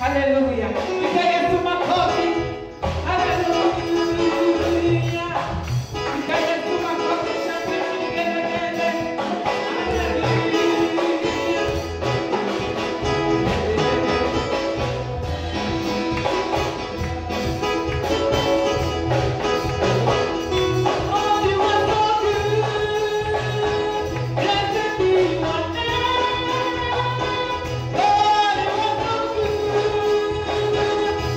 Haleluya. Piga Yesu makofi. Haleluya. Piga Yesu makofi. Shangwe na vigelegele. Haleluya. Oh, you are so good. Blessed be your name. Oh, you are so good.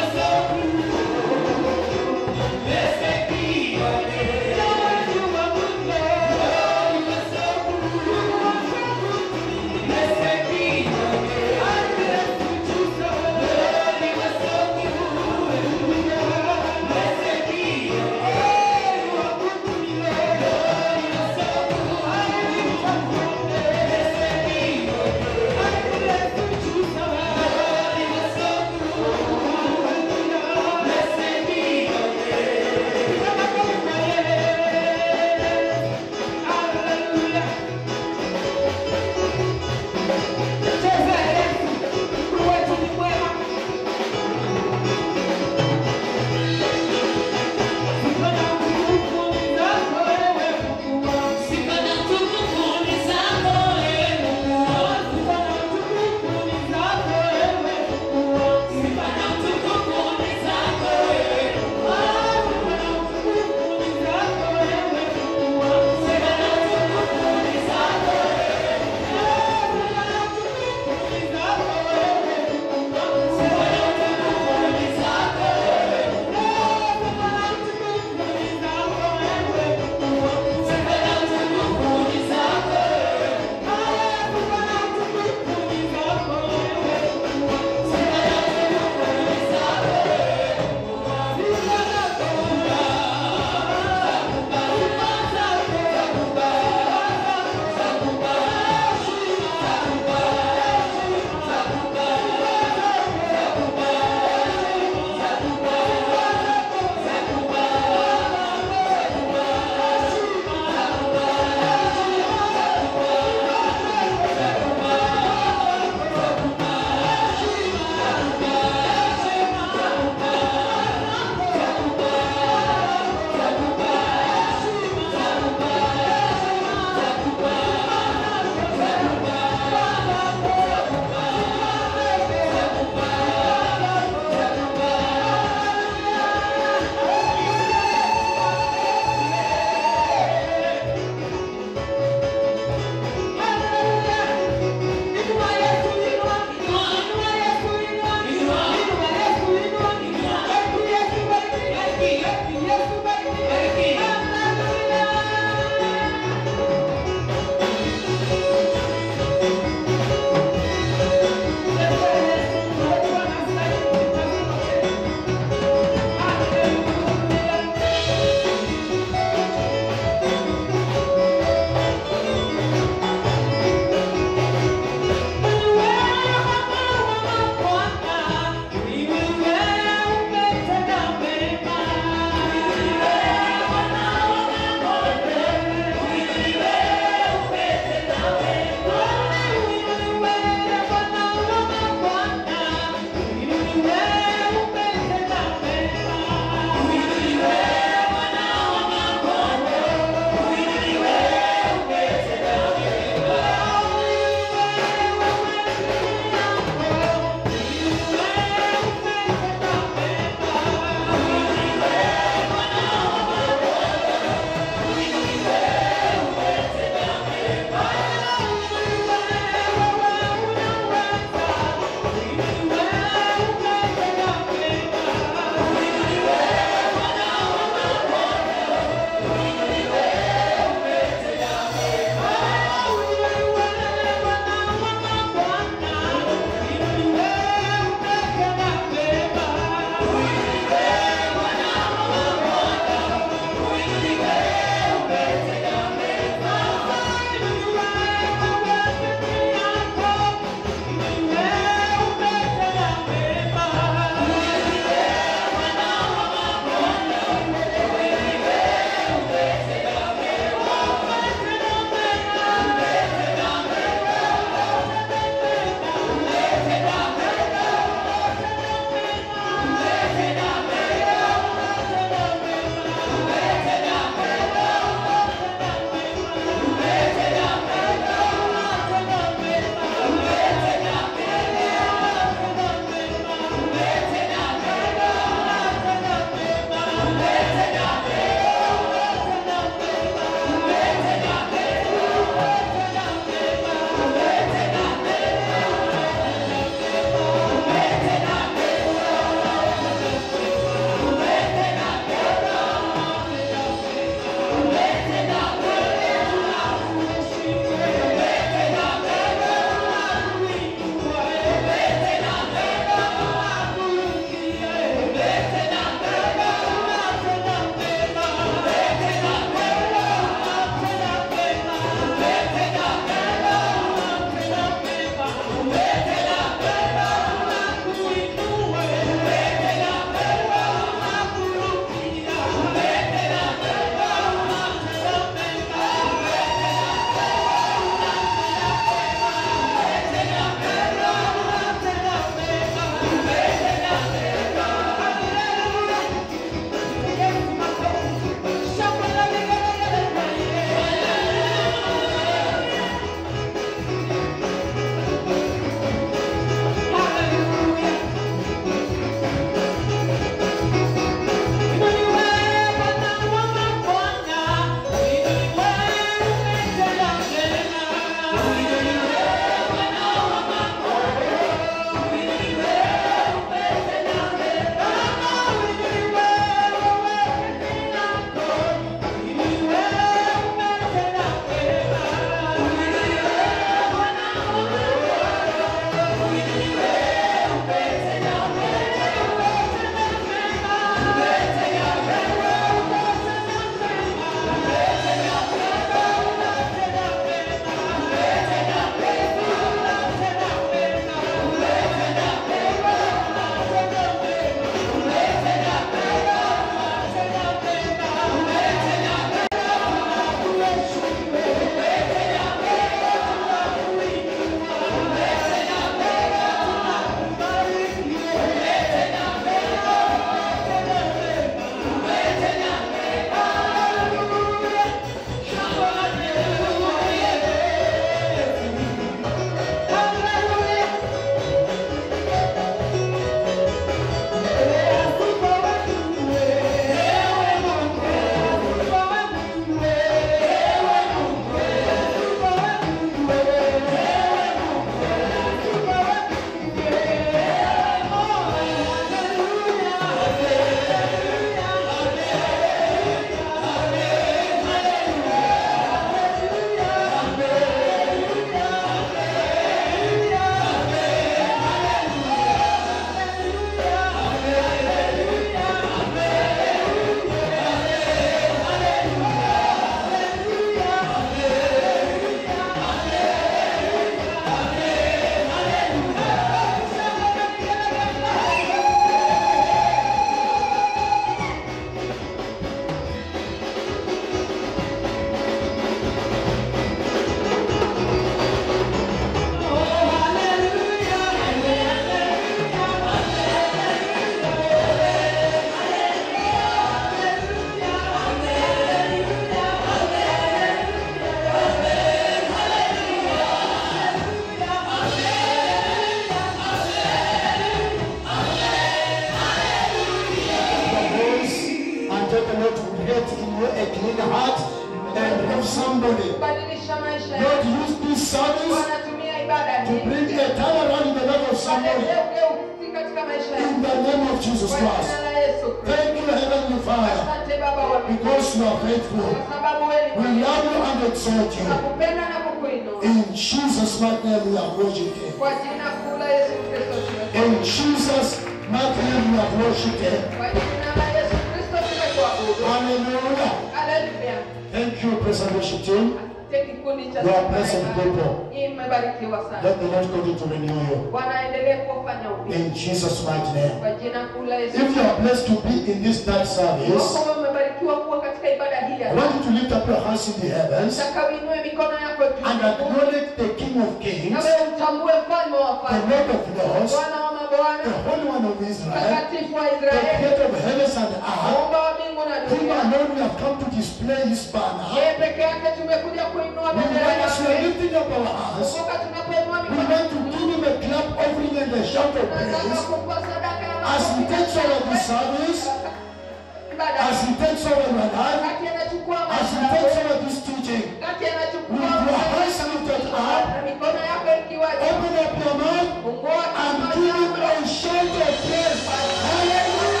somebody. kubadilisha maisha Lord, yao. use this service Wanatumia ibada to hii bring a turnaround in the life of somebody. walete ugeuzi katika maisha yao. In the name of Jesus Kwa Christ. jina la Yesu Kristo. Thank you, Heavenly Father, Asante Baba wa mbinguni, because you are faithful. kwa sababu wewe ni We mwema. love you and exalt you. Tunakupenda na kukuinua. In Jesus' mighty name we are worshiping Him. Kwa jina kuu la Yesu Kristo tunakuomba. In Jesus' mighty name we are worshiping Him. Kwa jina la Yesu Kristo tumekuabudu. Hallelujah. Haleluya. Thank you, praise and worship team. Asante kikundi cha You are blessed people. Hii mmebarikiwa sana. Let the Lord continue to renew you. Bwana aendelee kuwafanya upya. In Jesus' mighty name. Kwa jina kuu la Yesu. If you are blessed to be in this third service, Wako mmebarikiwa kuwa katika ibada hii ya I want you to lift up your hands in the heavens Nataka uinue mikono yako and juu. acknowledge the King of Kings, Nawe utambue mfalme wa the wafalme. Lord of Lords, Bwana wa the mabwana. Holy One of Israel, Mtakatifu wa the Israeli. creator of heavens and earth. Muumba wa mbingu na Him dunia. alone we have come to display his banner. Yeye peke yake tumekuja kuinua We bendera want as we are yake. lifting up our hands, Kumbuka tunapoinua we mikono want to give him a clap offering and a shout of tunataka praise. kumpa sadaka ya As he makofi takes na over the shangwe. service, Ibada. as he takes over your life, Wakati anachukua as he maisha takes yako, over this teaching, wakati anachukua with your maisha hands yako, lifted up, na mikono yako ikiwa juu. open up your mouth Fungua and kinywa give him chako. a shout of praise. Hallelujah!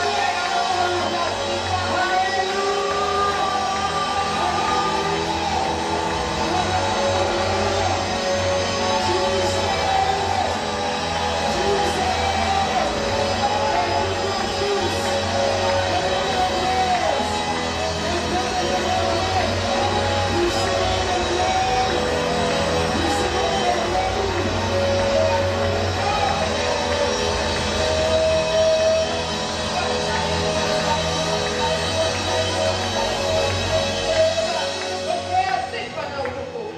Pokea sifa na utukufu.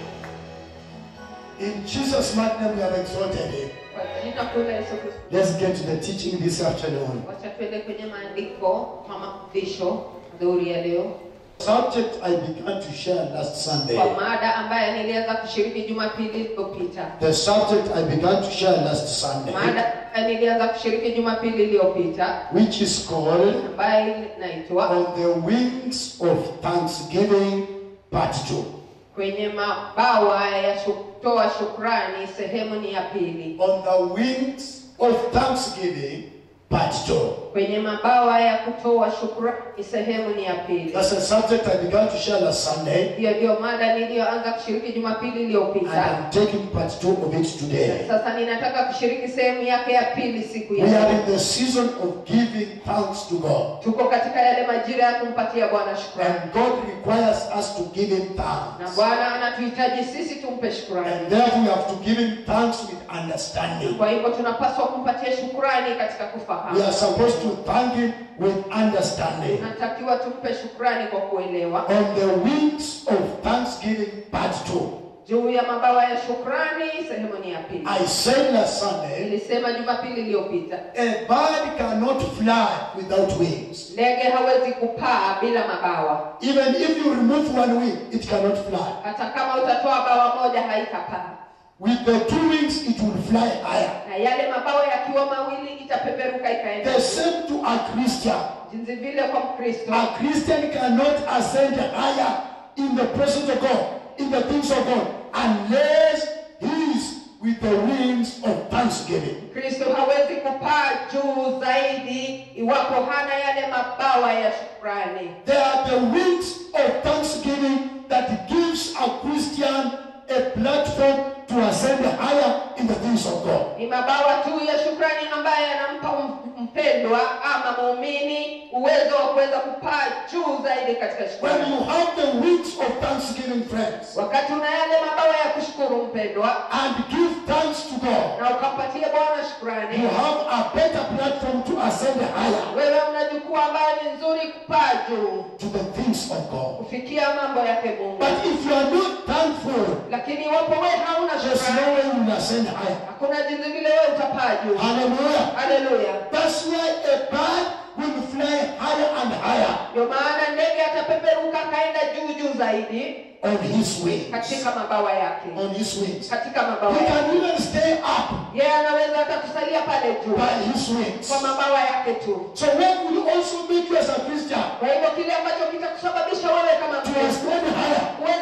In Jesus' mighty name we have exalted him. Kwa jina kuu la Yesu Kristo. Let's get to the teaching this afternoon. Wacha tuende kwenye maandiko kwa mafundisho adhuhuri ya leo Subject I began to share last Sunday. kwa mada ambayo nilianza kushiriki Jumapili iliyopita. The subject I began to share last Sunday, Mada ambayo nilianza kushiriki Jumapili iliyopita which is called ambayo inaitwa On the Wings of Thanksgiving, Part 2. kwenye mabawa ya kutoa shukrani, sehemu ni ya pili. On the Wings of Thanksgiving, Part 2. Kwenye mabawa ya kutoa shukrani, sehemu ni ya pili. That's the subject I began to share last Sunday, Hiyo ndio mada niliyoanza kushiriki Jumapili and iliyopita. I'm taking part 2 of it today. Sasa ninataka kushiriki sehemu yake ya pili siku ya We are leo. in the season of giving thanks to God. Tuko katika yale majira ya kumpatia Bwana shukrani, And God requires us to give Him na thanks. Bwana anatuhitaji sisi tumpe shukrani. And therefore, we have to give Him thanks with understanding. Kwa hivyo tunapaswa kumpatia shukrani katika We kufahamu. are supposed to thank Him with understanding. Tunatakiwa tumpe shukrani kwa kuelewa. On the wings of Thanksgiving, part 2. Juu ya mabawa ya shukrani, sehemu ni ya pili. I said last Sunday, Nilisema Jumapili iliyopita, a bird cannot fly without wings. ndege hawezi kupaa bila mabawa. Even if you remove one wing, it cannot fly. Hata kama utatoa bawa moja haitapaa, With the two wings, it will fly higher. na yale mabawa yakiwa mawili itapeperuka ikaenda. The same to a Christian. Jinsi vile kwa Mkristo, A Christian cannot ascend higher in the presence of God, in the things of God, unless he is with the wings of thanksgiving. Kristo hawezi kupaa juu zaidi iwapo hana yale mabawa ya shukrani. They are the wings of thanksgiving that gives a Christian a platform to ascend higher in the things of God. Ni mabawa tu ya shukrani ambaye yanampa m- mpendwa ama muumini uwezo wa kuweza kupaa juu zaidi katika When shukrani. you have the wings of thanksgiving, friends, Wakati una yale mabawa ya kushukuru mpendwa, and give thanks to God, na ukampatia Bwana you shukrani, have a better platform to ascend higher wewe una jukwaa ambayo ni nzuri kupaa juu to the things of God. kufikia mambo yake Mungu. But if you are not thankful, Lakini iwapo wewe hauna there's no shukrani, way you will ascend higher. hakuna jinsi vile wewe utapaa juu. Hallelujah. Haleluya! That's why a bird will fly higher and higher Ndio maana ndege atapeperuka akaenda juu juu zaidi on his wings. katika mabawa yake, On his wings. katika mabawa He yake. can even stay up Yeye anaweza hata kusalia pale juu by his wings. kwa mabawa yake tu. So what will also make you as a Christian Kwa hivyo kile ambacho kitakusababisha wewe kama to Mkristo ascend higher kuweza kupaa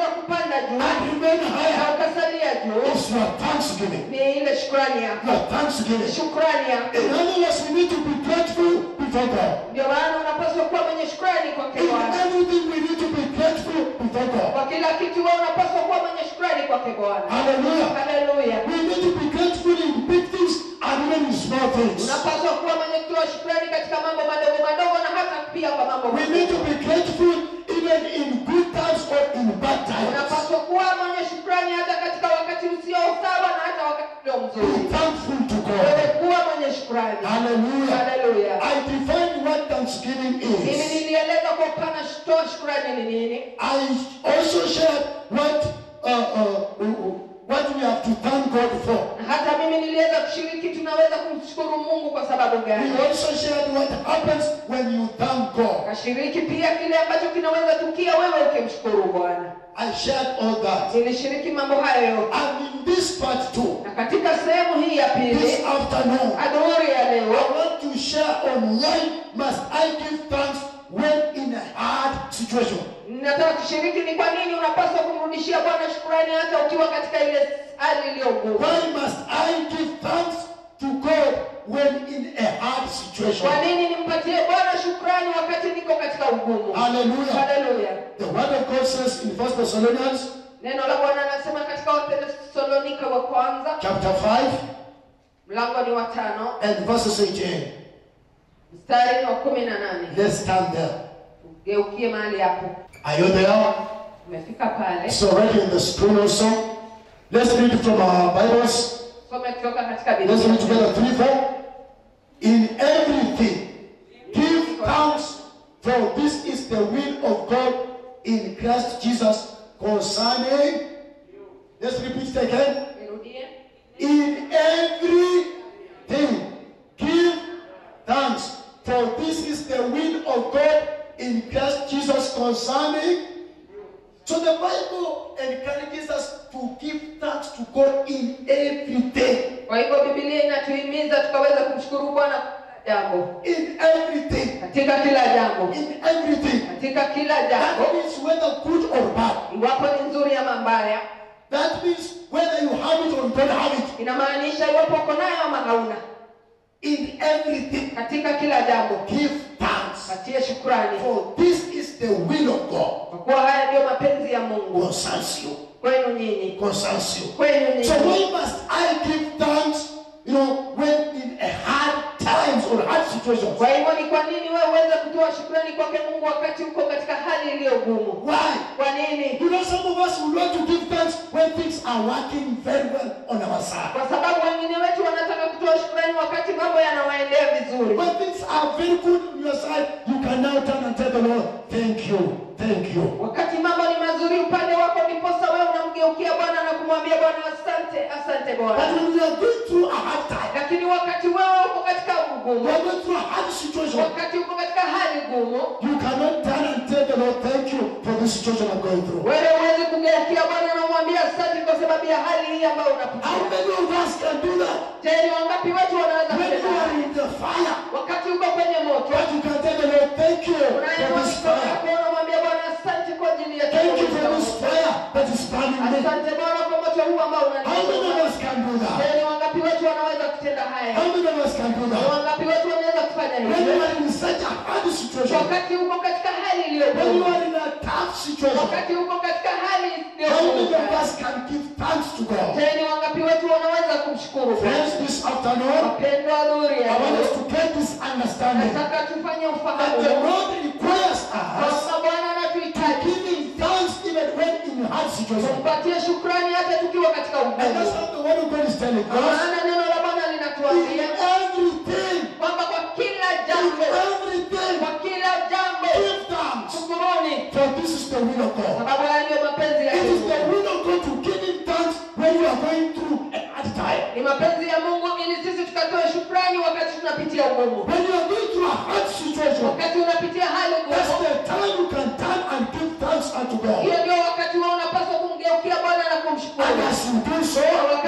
ukapanda juu and remain na higher ukasalia juu is your thanksgiving. ni ile shukrani yako Your thanksgiving. shukrani yako In other words, we need to be grateful before God. ndio maana unapaswa kuwa mwenye shukrani kwake In bwana everything, we need to be grateful before God. kwa kila kitu wewe unapaswa kuwa mwenye shukrani kwake bwana Hallelujah. haleluya We need to be grateful in big things and even in small things. unapaswa kuwa mwenye kutoa shukrani katika mambo madogo madogo na hata pia kwa mambo We need to makubwa be grateful even in good times or in bad times. unapaswa kuwa mwenye shukrani hata katika wakati usio sawa na hata wakati ulio Be mzuri thankful to wewe God. kuwa mwenye shukrani Hallelujah. haleluya I define what thanksgiving mimi is. nilieleza kwa upana toa shukrani ni nini I also shared what uh, uh, what we have to thank God for. na hata mimi niliweza kushiriki tunaweza kumshukuru mungu kwa sababu We gani also shared what happens when you thank God. kashiriki pia kile ambacho kinaweza tukia wewe ukimshukuru bwana I shared all that. nilishiriki mambo hayo yote And in this part too, na katika sehemu hii ya this pili afternoon, adhuhuri ya I leo want to share on why must I give thanks when in a hard situation. nataka kushiriki ni kwa nini unapaswa kumrudishia bwana shukurani hata ukiwa katika ile hali iliyo ngumu Why must I give thanks to God when in a hard situation? kwa nini nimpatie bwana shukrani wakati niko katika ugumu Hallelujah. haleluya The word of God says in 1 Thessalonians neno la bwana anasema katika watesalonika wa kwanza chapter 5 mlango ni wa tano and verses 18. mstari wa kumi na nane Let's stand there. ugeukie mahali hapo Are you there? umefika pale It's already in the screen also. Let's read from our Bibles. some kutoka katika Let's read biblia together three, four. In everything, give thanks, for this is the will of God in Christ Jesus concerning. Let's repeat it again. nirudie In everything, give thanks, for this is the will of God in Christ Jesus concerning. So the Bible encourages us to give thanks to God in everything. kwa hivyo bibilia inatuhimiza tukaweza kumshukuru bwana kwa kila jambo In everything. katika kila jambo In everything. katika kila That jambo means whether good or bad. iwapo ni nzuri ama mbaya That means whether you have it or don't have it. inamaanisha iwapo uko nayo ama hauna In everything, katika kila jambo give thanks. patie shukrani For this is the will of God. kwa kuwa haya ndiyo mapenzi ya mungu Concerns you. kwenu nyinyi Concerns you. kwenu So nyinyi why must I give thanks, you know, when in a hard times or hard situations? kwa hivyo ni kwa nini wewe uweze kutoa shukrani kwake mungu wakati uko katika hali iliyo gumu Why? kwa nini You know, some of us would want to give thanks when things are working very well on our side. kwa sababu wengine wetu wanataka kutoa shukrani wakati mambo yanawaendea vizuri When things are very good on your side, you can now turn and tell the Lord, thank you, thank you. wakati mambo ni mazuri upande wako ndiposa wewe unamgeukia bwana na kumwambia bwana asante asante But bwana when we are going through a hard time, lakini wakati wewe uko katika we ugumu are going through a hard situation, wakati uko katika hali gumu you cannot turn and tell the Lord, thank you for this situation I'm going through. wewe huwezi kugeukia bwana na kumwambia asante kwa sababu ya hali hii ambayo How unapitia many of us can do that? je ni wangapi wetu wanaweza When you kutenda are in the fire, wakati uko kwenye moto but you can tell the Lord, thank you for unainua this mikono fire. yako unamwambia bwana asante kwa ajili ya Thank you kiburi for cha this Mungu. fire that is burning me. asante bwana kwa moto huu ambao How many of unanichoma us can do je that? ni wangapi wetu wanaweza kutenda haya How many of us can do ni that? wangapi wetu wanaweza kufanya When you hivyo are in such a hard situation, wakati uko katika hali iliyo when you ngumu are in a tough situation, wakati uko katika hali iliyo how many ngumu of us can give thanks to God? je ni wangapi wetu wanaweza kumshukuru Friends, this afternoon, wapendwa adhuri I want us to get this understanding nataka tufanye that ufahamu the Lord requires us kwamba bwana anatuhitaji giving thanks even when in hard situations. tumpatie shukrani hata tukiwa katika And that's ugumu what the word of God is telling Kwa us. maana neno la bwana In linatuambia everything, kwamba kwa kila in jambo everything, kwa kila jambo give thanks. shukuruni For this is the will of God. sababu haya ndiyo mapenzi ya It is Mungu the will of God to give him thanks when you are going through a hard time. ni mapenzi ya Mungu ili sisi tukatoe shukrani wakati tunapitia ugumu When you are going through a hard situation, wakati unapitia hali that's ngumu the time you can turn and give thanks unto God. hiyo ndio wakati wao unapaswa kumgeukia Bwana na kumshukuru And as you do so, na wakati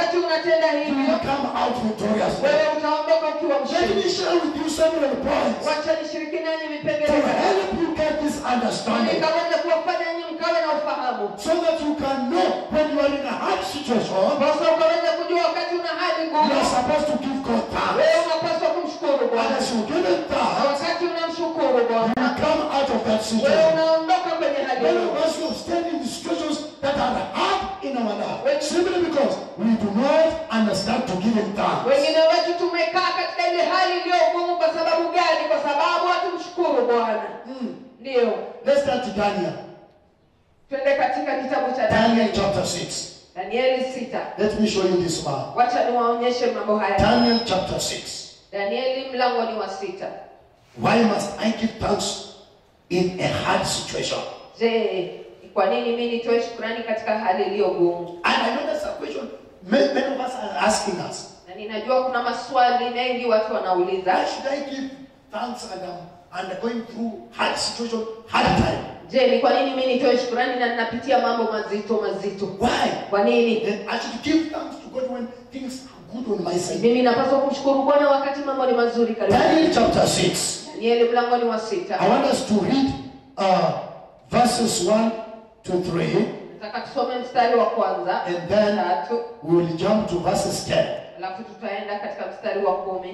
wakati unatenda you will hivyo come out victorious. wewe utaondoka ukiwa Let mshindi me share with you several points wacha nishiriki nanyi to vipengele kadhaa. help you get this ili understanding kaweze kuwafanya nyinyi mkawe na ufahamu so that you can know when you are in a hard situation, basi ukaweze kujua wakati una hali you ngumu are supposed to give God wewe thanks. unapaswa kumshukuru And bwana as you give it na thanks, wakati unamshukuru you bwana will come out of that wewe situation. unaondoka kwenye hali Many hiyo of us who have stayed in the situations that are hard in our life simply because we do not understand to give Him thanks. wengine wetu tumekaa katika ile hali iliyo ngumu kwa sababu gani kwa sababu hatumshukuru bwana Hmm. ndiyo Let's start to Daniel. twende katika kitabu cha Daniel danieli chapter 6. danieli sita Let me show you this man. wacha niwaonyeshe mambo haya Daniel chapter 6. danieli mlango ni wa sita Why must I give thanks in a hard situation? je ni kwa nini mi nitoe shukurani katika hali iliyo gumu And I know that's a question many, many of us are asking us. na ninajua kuna maswali mengi watu wanauliza Why should I give thanks and I'm and going through hard situation, hard time? je ni kwa nini mi nitoe shukurani na ninapitia mambo mazito mazito Why? kwa nini Then I should give thanks to God when things are good on my side. mimi napaswa kumshukuru bwana wakati mambo ni mazuri karibu Daniel chapter 6. danieli mlango ni wa sita I want us to read uh, verses 1 to 3, nataka tusome mstari wa kwanza and then tatu we will jump to verses 10. alafu tutaenda katika mstari wa kumi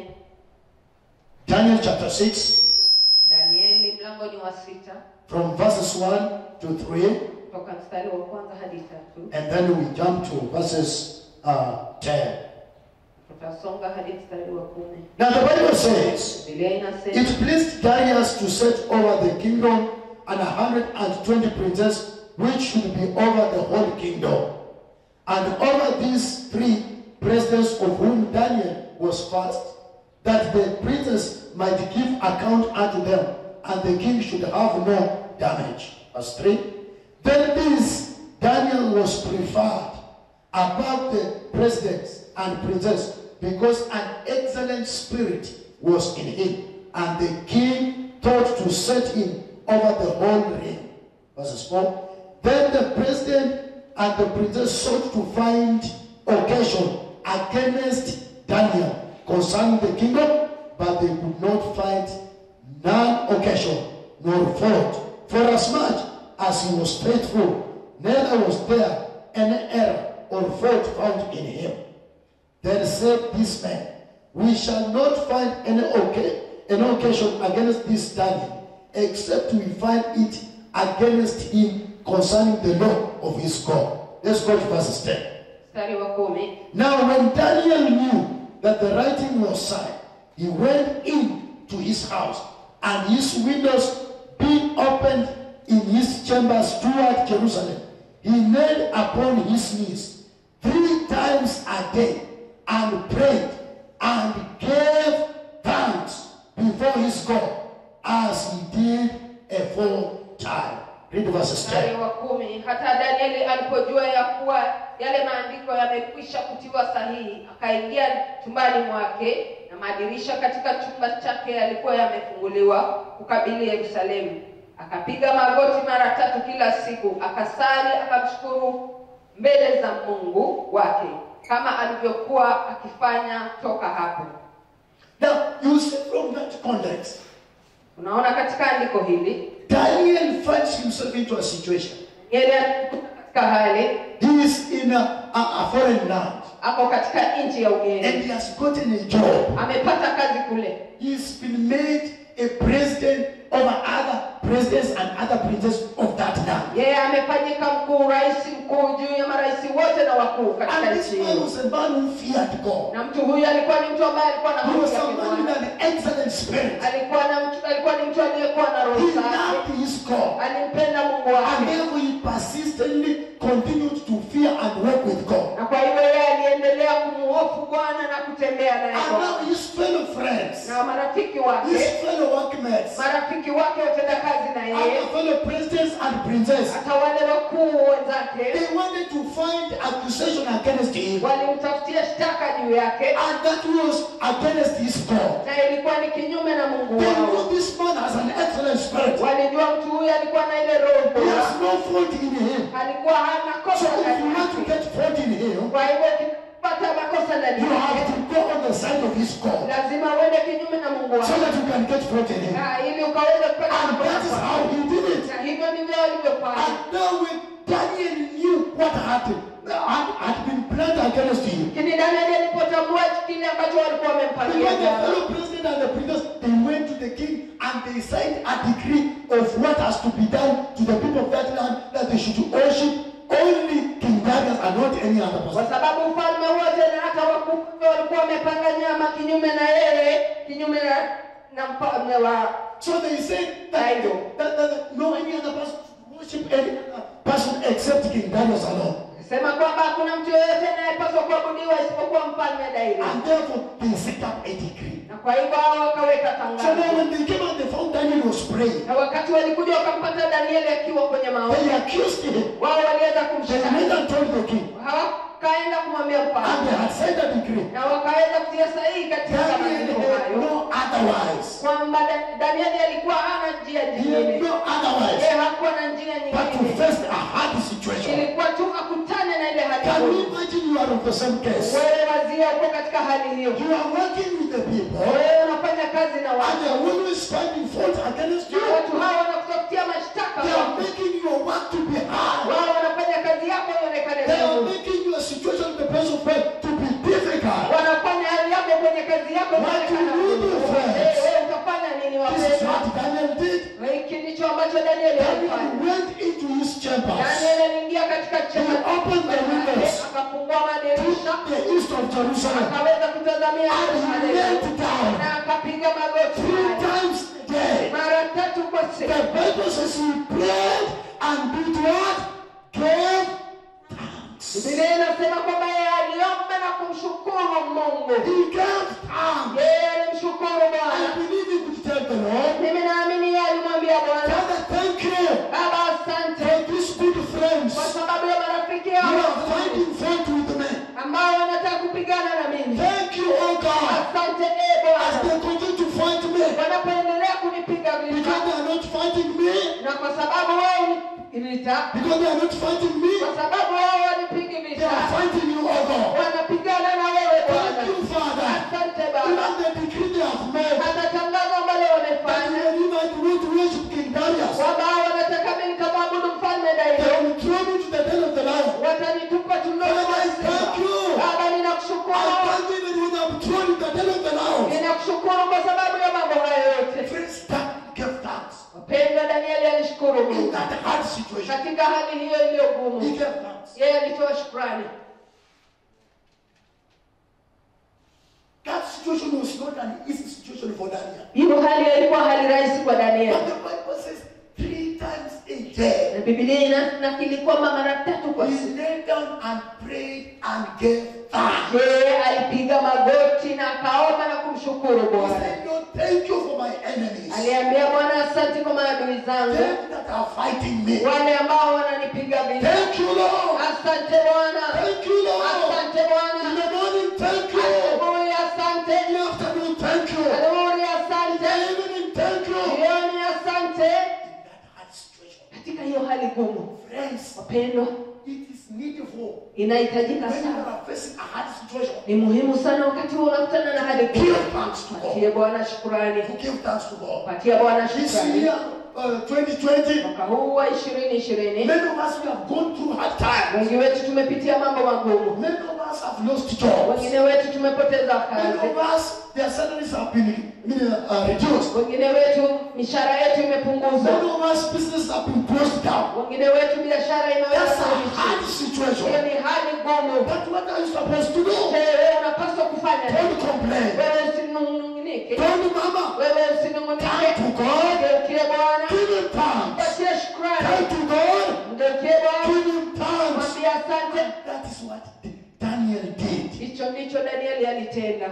Daniel chapter 6, danieli mlango ni wa sita from verses 1 to 3, kutoka mstari wa kwanza hadi tatu and then we jump to verses uh, 10. tutasonga hadi mstari wa kumi Now the Bible says, bibilia inasema It pleased Darius to set over the kingdom and a hundred and twenty princes, which should be over the whole kingdom. And over these three presidents, of whom Daniel was first, that the princes might give account unto them, and the king should have no damage. Verse 3. Then this Daniel was preferred above the presidents and princes because an excellent spirit was in him, and the king thought to set him over the whole realm. Verses 4. Then the president and the princes sought to find occasion against Daniel concerning the kingdom, but they could not find none occasion nor fault. For as much as he was faithful, neither was there any error or fault found in him. Then said this man, We shall not find any, oca- any occasion against this Daniel, except we find it against him concerning the law of his God. Let's go to verse 10. mstari wa kumi Now, when Daniel knew that the writing was signed, he went in to his house, and his windows being opened in his chambers toward Jerusalem, he knelt upon his knees three times a day and prayed and gave thanks before his God as he did aforetime. Read verses 10. mstari wa kumi hata danieli alipojua ya kuwa yale maandiko yamekwisha kutiwa sahihi akaingia chumbani mwake na madirisha katika chumba chake yalikuwa yamefunguliwa kukabili yerusalemu akapiga magoti mara tatu kila siku akasali akamshukuru mbele za mungu wake kama alivyokuwa akifanya toka hapo Now, you see from that context, unaona katika andiko hili Daniel finds himself into a situation. Danieli alikuwa katika hali He is in a, a, a foreign land ako katika nchi ya ugeni and he has gotten a job. amepata kazi kule He's been made a president over other presidents and other princes of that land. yeye amefanyika mkuu rais mkuu juu ya marais wote na wakuu katika And this nchi man hiyo was a man who feared God. na mtu huyu alikuwa ni mtu ambaye alikuwa na He hofu was ya a man with Bwana. an excellent spirit. alikuwa na mtu alikuwa ni mtu aliyekuwa na roho He safi loved his God. alimpenda mungu And wake therefore he persistently continued to fear and walk with God. na kwa hivyo yeye aliendelea kumuhofu bwana na kutembea naye And Bwana. now his fellow friends, na marafiki his wake fellow workmates, marafiki wake watenda kazi na yeye and fellow presidents and princes, hata wale wakuu wenzake they wanted to find accusation against him. walimtafutia shtaka juu yake And that was against his God. na ilikuwa ni kinyume na mungu They wao know this man has an excellent spirit. walijua mtu huyu alikuwa na ile roho He bora has no fault in him. alikuwa hana So kosa if you ndani want to yake get fault in him, kwa hivyo ukipata ndani You have yake to go on the side of his God lazima uende kinyume na mungu so wako that you can get fruit in him. Ah, ili ukaweze kupata And mambo that is yako. how he did it. na hivyo ndivyo walivyofanya And now when Daniel knew what had, had, had been planned against him, lakini danieli alipotambua kile ambacho walikuwa wamempangia because the jana, fellow president and the princes, they went to the king and they signed a decree of what has to be done to the people of that land, that they should worship only King Darius and not any other kwa person. sababu ufalme wote na hata wakuu walikuwa wamepanga nyama kinyume na yeye kinyume na, na mfalme wa So they said that, Idol. that, that, that no any other person should worship any other person except King Darius alone. sema kwamba hakuna mtu yeyote anayepaswa kuabudiwa isipokuwa mfalme daima And therefore they set up a decree. na kwa hivyo hao wakaweka So now tangazo when they came and they found Daniel was praying, na wakati walikuja wakampata danieli akiwa kwenye maombi they accused him. wao waliweza They kumshtaki went and told the king. hawakaenda kumwambia And mfalme they had signed a decree. na wakaweza kutia sahihi katika Daniel maandiko had hayo no otherwise. kwamba Da- danieli alikuwa hana njia He had nyingine no otherwise yeye hakuwa na njia but to nyingine face a hard situation. ilikuwa tu akutane na ile hali Can you ngumu. imagine you are of the same case? wewe wazia uko katika hali hiyo You are working with the people wewe unafanya kazi na and watu they are always finding fault against you. na watu hawa wanakutafutia mashtaka They are making your work to be hard. wao wanafanya kazi yako ionekane They are ngumu making your situation in the place of faith to be difficult. wanafanya hali yako kwenye kazi yako What ionekane do you do, ngumu. friends? Eh, wewe utafanya nini This is wapendwa what Daniel did. hiki ndicho ambacho danieli Daniel alifanya went into his chambers danieli aliingia katika chumba He opened the windows. akafungua to madirisha the east of Jerusalem akaweza kutazamia and he Yerusalemu knelt down na akapiga magoti three times a day. mara tatu kwa The siku Bible says he prayed and did what? Gave thanks. Biblia inasema kwamba yeye aliomba na kumshukuru Mungu. He gave thanks. Yeye alimshukuru I Bwana. believe he could tell the Lord, Mimi naamini yeye alimwambia Bwana, Father, thank you Baba, asante for these good friends kwa sababu ya marafiki who hao are finding fault with me. ambao wanataka kupigana na mimi. Thank you, oh God, Asante e as Bwana, they continue to fight me wanapoendelea kunipiga because vita they are not fighting me, na kwa sababu wao ni vita, because they are not fighting me, kwa sababu wao wanipigi they vita, are fighting you, oh God. wanapigana na wewe Thank Bwana. you, Father. Asante Even Baba, the decree they have made hata tangazo ambalo that wamefanya when I do not worship King Darius, kwamba wanataka mimi nikamwabudu mfalme they daima, will throw me to the den of the lion. watanitupa tumboni mwa Father, I simba. thank you. Baba, I ninakushukuru, thank you even when I'm thrown in the den of the lion. ninakushukuru kwa sababu ya mambo hayo yote. Friends, that give thanks. Wapendwa, Danieli alishukuru In Mungu that hard situation, katika hali hiyo iliyo he gumu, gave thanks. yeye alitoa shukrani. That situation was not an easy situation for Daniel. Hiyo hali haikuwa hali rahisi kwa But Danieli, the Bible says three times a day, na Biblia inanakili kwamba mara tatu kwa he siku knelt down and prayed and gave thanks. yeye alipiga magoti na akaomba na kumshukuru He Bwana. said, Lord, thank you for my enemies. Aliambia Bwana, asante kwa maadui zangu Them that are fighting me. wale ambao wananipiga vita. Thank you, Lord. Asante Bwana, Thank you, Lord. asante In Bwana, the morning, thank you. asubuhi asante, In the afternoon, thank you. In adhuhuri the asante, evening, thank you. In jioni asante. that hard situation, Katika hiyo hali gumu, friends, wapendwa, it is needful inahitajika when you sana, are facing a hard situation ni muhimu sana wakati huo unakutana na hali Give gumu, thanks to God. patie Bwana shukurani, to give thanks to God. patia Bwana This shukrani. year, uh, 2020, Mwaka huu wa ishirini ishirini, many of us we have gone through hard times. wengi wetu tumepitia mambo magumu, Many of us have lost jobs. wengine wetu tumepoteza Many kazi, of us, their salaries have been uh, reduced. wengine wetu mishahara yetu imepunguzwa, Many of us businesses have been closed down. wengine wetu biashara imeweza That's a kurudishwa. hard Hiyo situation. ni hali ngumu. But what are you supposed to do? Je, wewe unapaswa kufanya nini? Don't complain. Wewe usinung'unike, Don't mama. wewe usinung'unike. Turn to God. Mgeukie Bwana, Give him thanks. patie shukrani. Turn to God. Mgeukie Bwana, Give him thanks. mwambie asante. That is what Daniel did. Hicho ndicho Danieli alitenda,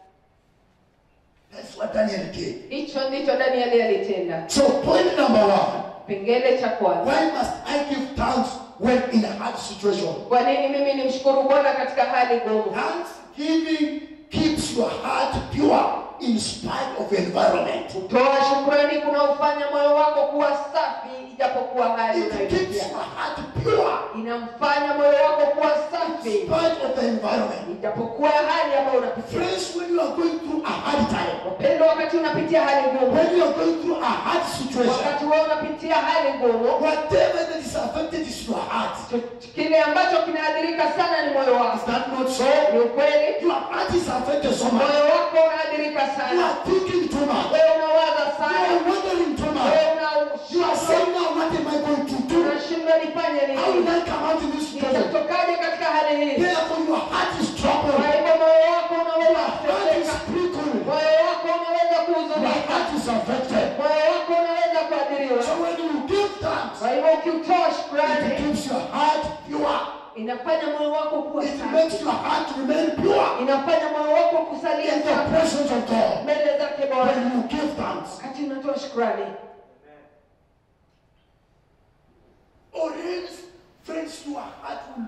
That's what Daniel did. hicho ndicho Danieli alitenda. So point number one. Kipengele cha kwanza, Why must I give thanks when in a hard situation? kwa nini mimi nimshukuru Bwana katika hali ngumu? Thanksgiving keeps your heart pure in spite of environment. Kutoa shukrani kunaufanya moyo wako kuwa safi, ijapokuwa hali It keeps unayopitia. your heart pure Inamfanya moyo wako kuwa in safi spite of the hata environment. ijapokuwa hali ambayo unapitia Friends, when you are going through a hard time, wapendwa wakati unapitia hali ngumu when you are going through a hard situation, wakati wewe unapitia hali ngumu whatever that is affected is your heart. cho- kile ambacho kinaadhirika sana ni moyo Is wako that not so? ni ukweli Your heart is affected so much. moyo wako unaadhirika You sana are thinking too much. wewe unawaza You sana are wondering too much. wewe You are unashindwa saying now, what am I going to do? unashindwa nifanye How will nini I come out of this situation? nitatokaje katika hali hii Therefore, your heart is kwa troubled. hivyo moyo wako unaweza Your heart is kuteseka prickling. moyo wako unaweza Your kuhuzunika heart is affected. moyo wako unaweza kuadhiriwa So when you give thanks, kwa hivyo ukiutoa it shukrani keeps your heart pure. inafanya moyo wako kuwa It safi makes your heart remain pure inafanya moyo wako kusalia in the safi presence of God. mbele zake Bwana When you give thanks, wakati unatoa shukrani or else, friends, your heart will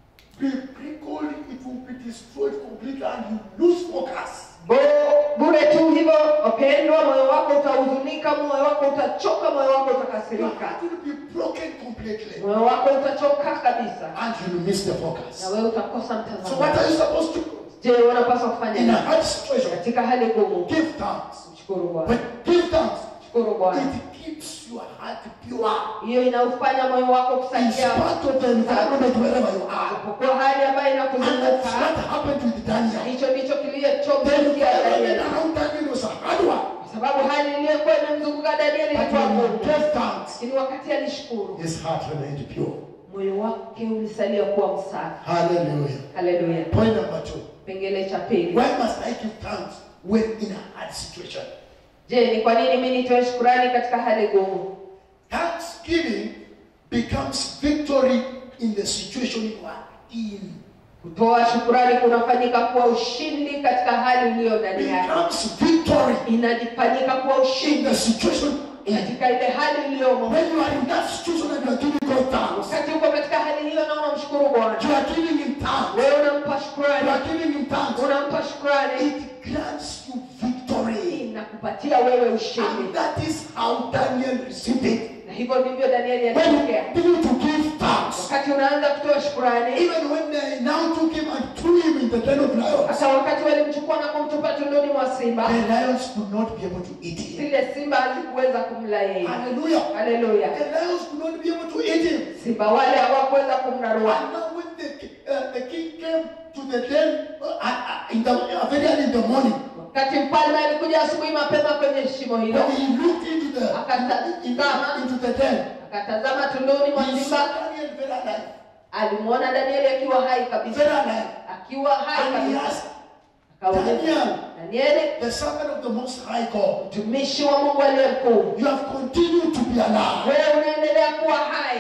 be prickled, it will be destroyed completely, and you lose focus. Bo- bure tu hivyo wapendwa moyo wako utahuzunika moyo wako utachoka moyo wako Your utakasirika heart will be broken completely, moyo wako utachoka kabisa and you will miss the na focus. wewe utakosa So mtazamo what are you supposed to do? je unapaswa kufanya In a nini hard situation, katika hali ngumu give thanks. mshukuru bwana But give thanks. mshukuru bwana It keeps your heart pure. hiyo inaufanya moyo wako In kusalia spite of the environment wherever you are. kwa hali ambayo And that's inakuzunguka what happened with Daniel. hicho ndicho The kilichomtukia environment Danieli around Daniel was a hard one. kwa sababu hali iliyokuwa imemzunguka Danieli But ilikuwa when he ngumu gave thanks, lakini wakati alishukuru his heart remained pure. moyo wake ulisalia kuwa msafi Hallelujah. haleluya Point number two. kipengele cha pili Why must I give thanks when in a hard situation? je ni kwa nini mi nitoe shukurani katika hali ngumu Thanksgiving becomes victory in the situation you are in. kutoa shukurani kunafanyika kuwa ushindi katika hali uliyo ndani yake Becomes victory inajifanyika kuwa in ushindi the situation in. katika ile hali uliyomo When you are in that situation and you are giving God thanks, wakati uko katika hali hiyo na unamshukuru bwana you are giving Him thanks. wewe unampa You shukurani are giving Him thanks. unampa shukurani It grants you victory. inakupatia wewe ushindi And that is how Daniel received it. na hivyo ndivyo danieli When alipokea you begin to give thanks, wakati unaanza kutoa shukurani even when they now took him and threw him in the den of lions, hata wakati walimchukua na kumtupa tunduni mwa simba the lions could not be able to eat him. zile simba hazikuweza kumla yeye Hallelujah. haleluya The lions could not be able to eat him. simba wale hawakuweza kumrarua And now when the, uh, the king came to the den uh, uh, in the, uh, very early in the morning, wakati mfalme alikuja asubuhi mapema kwenye shimo hilo when he looked into the, into, into the den, akatazama tunduni mwa he simba saw Daniel very alive. alimwona danieli akiwa hai Very kabisa alive. akiwa hai And he kabisa asked, akauliza Daniel, danieli the servant of the Most High God, mtumishi wa mungu aliye mkuu you have continued to be alive. wewe unaendelea kuwa hai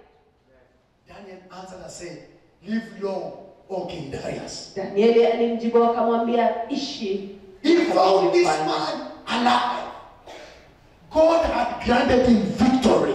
Daniel answered and said, Live long, O King Darius. danieli alimjibu akamwambia ishi He found this Mfalme. man alive. God had granted him victory.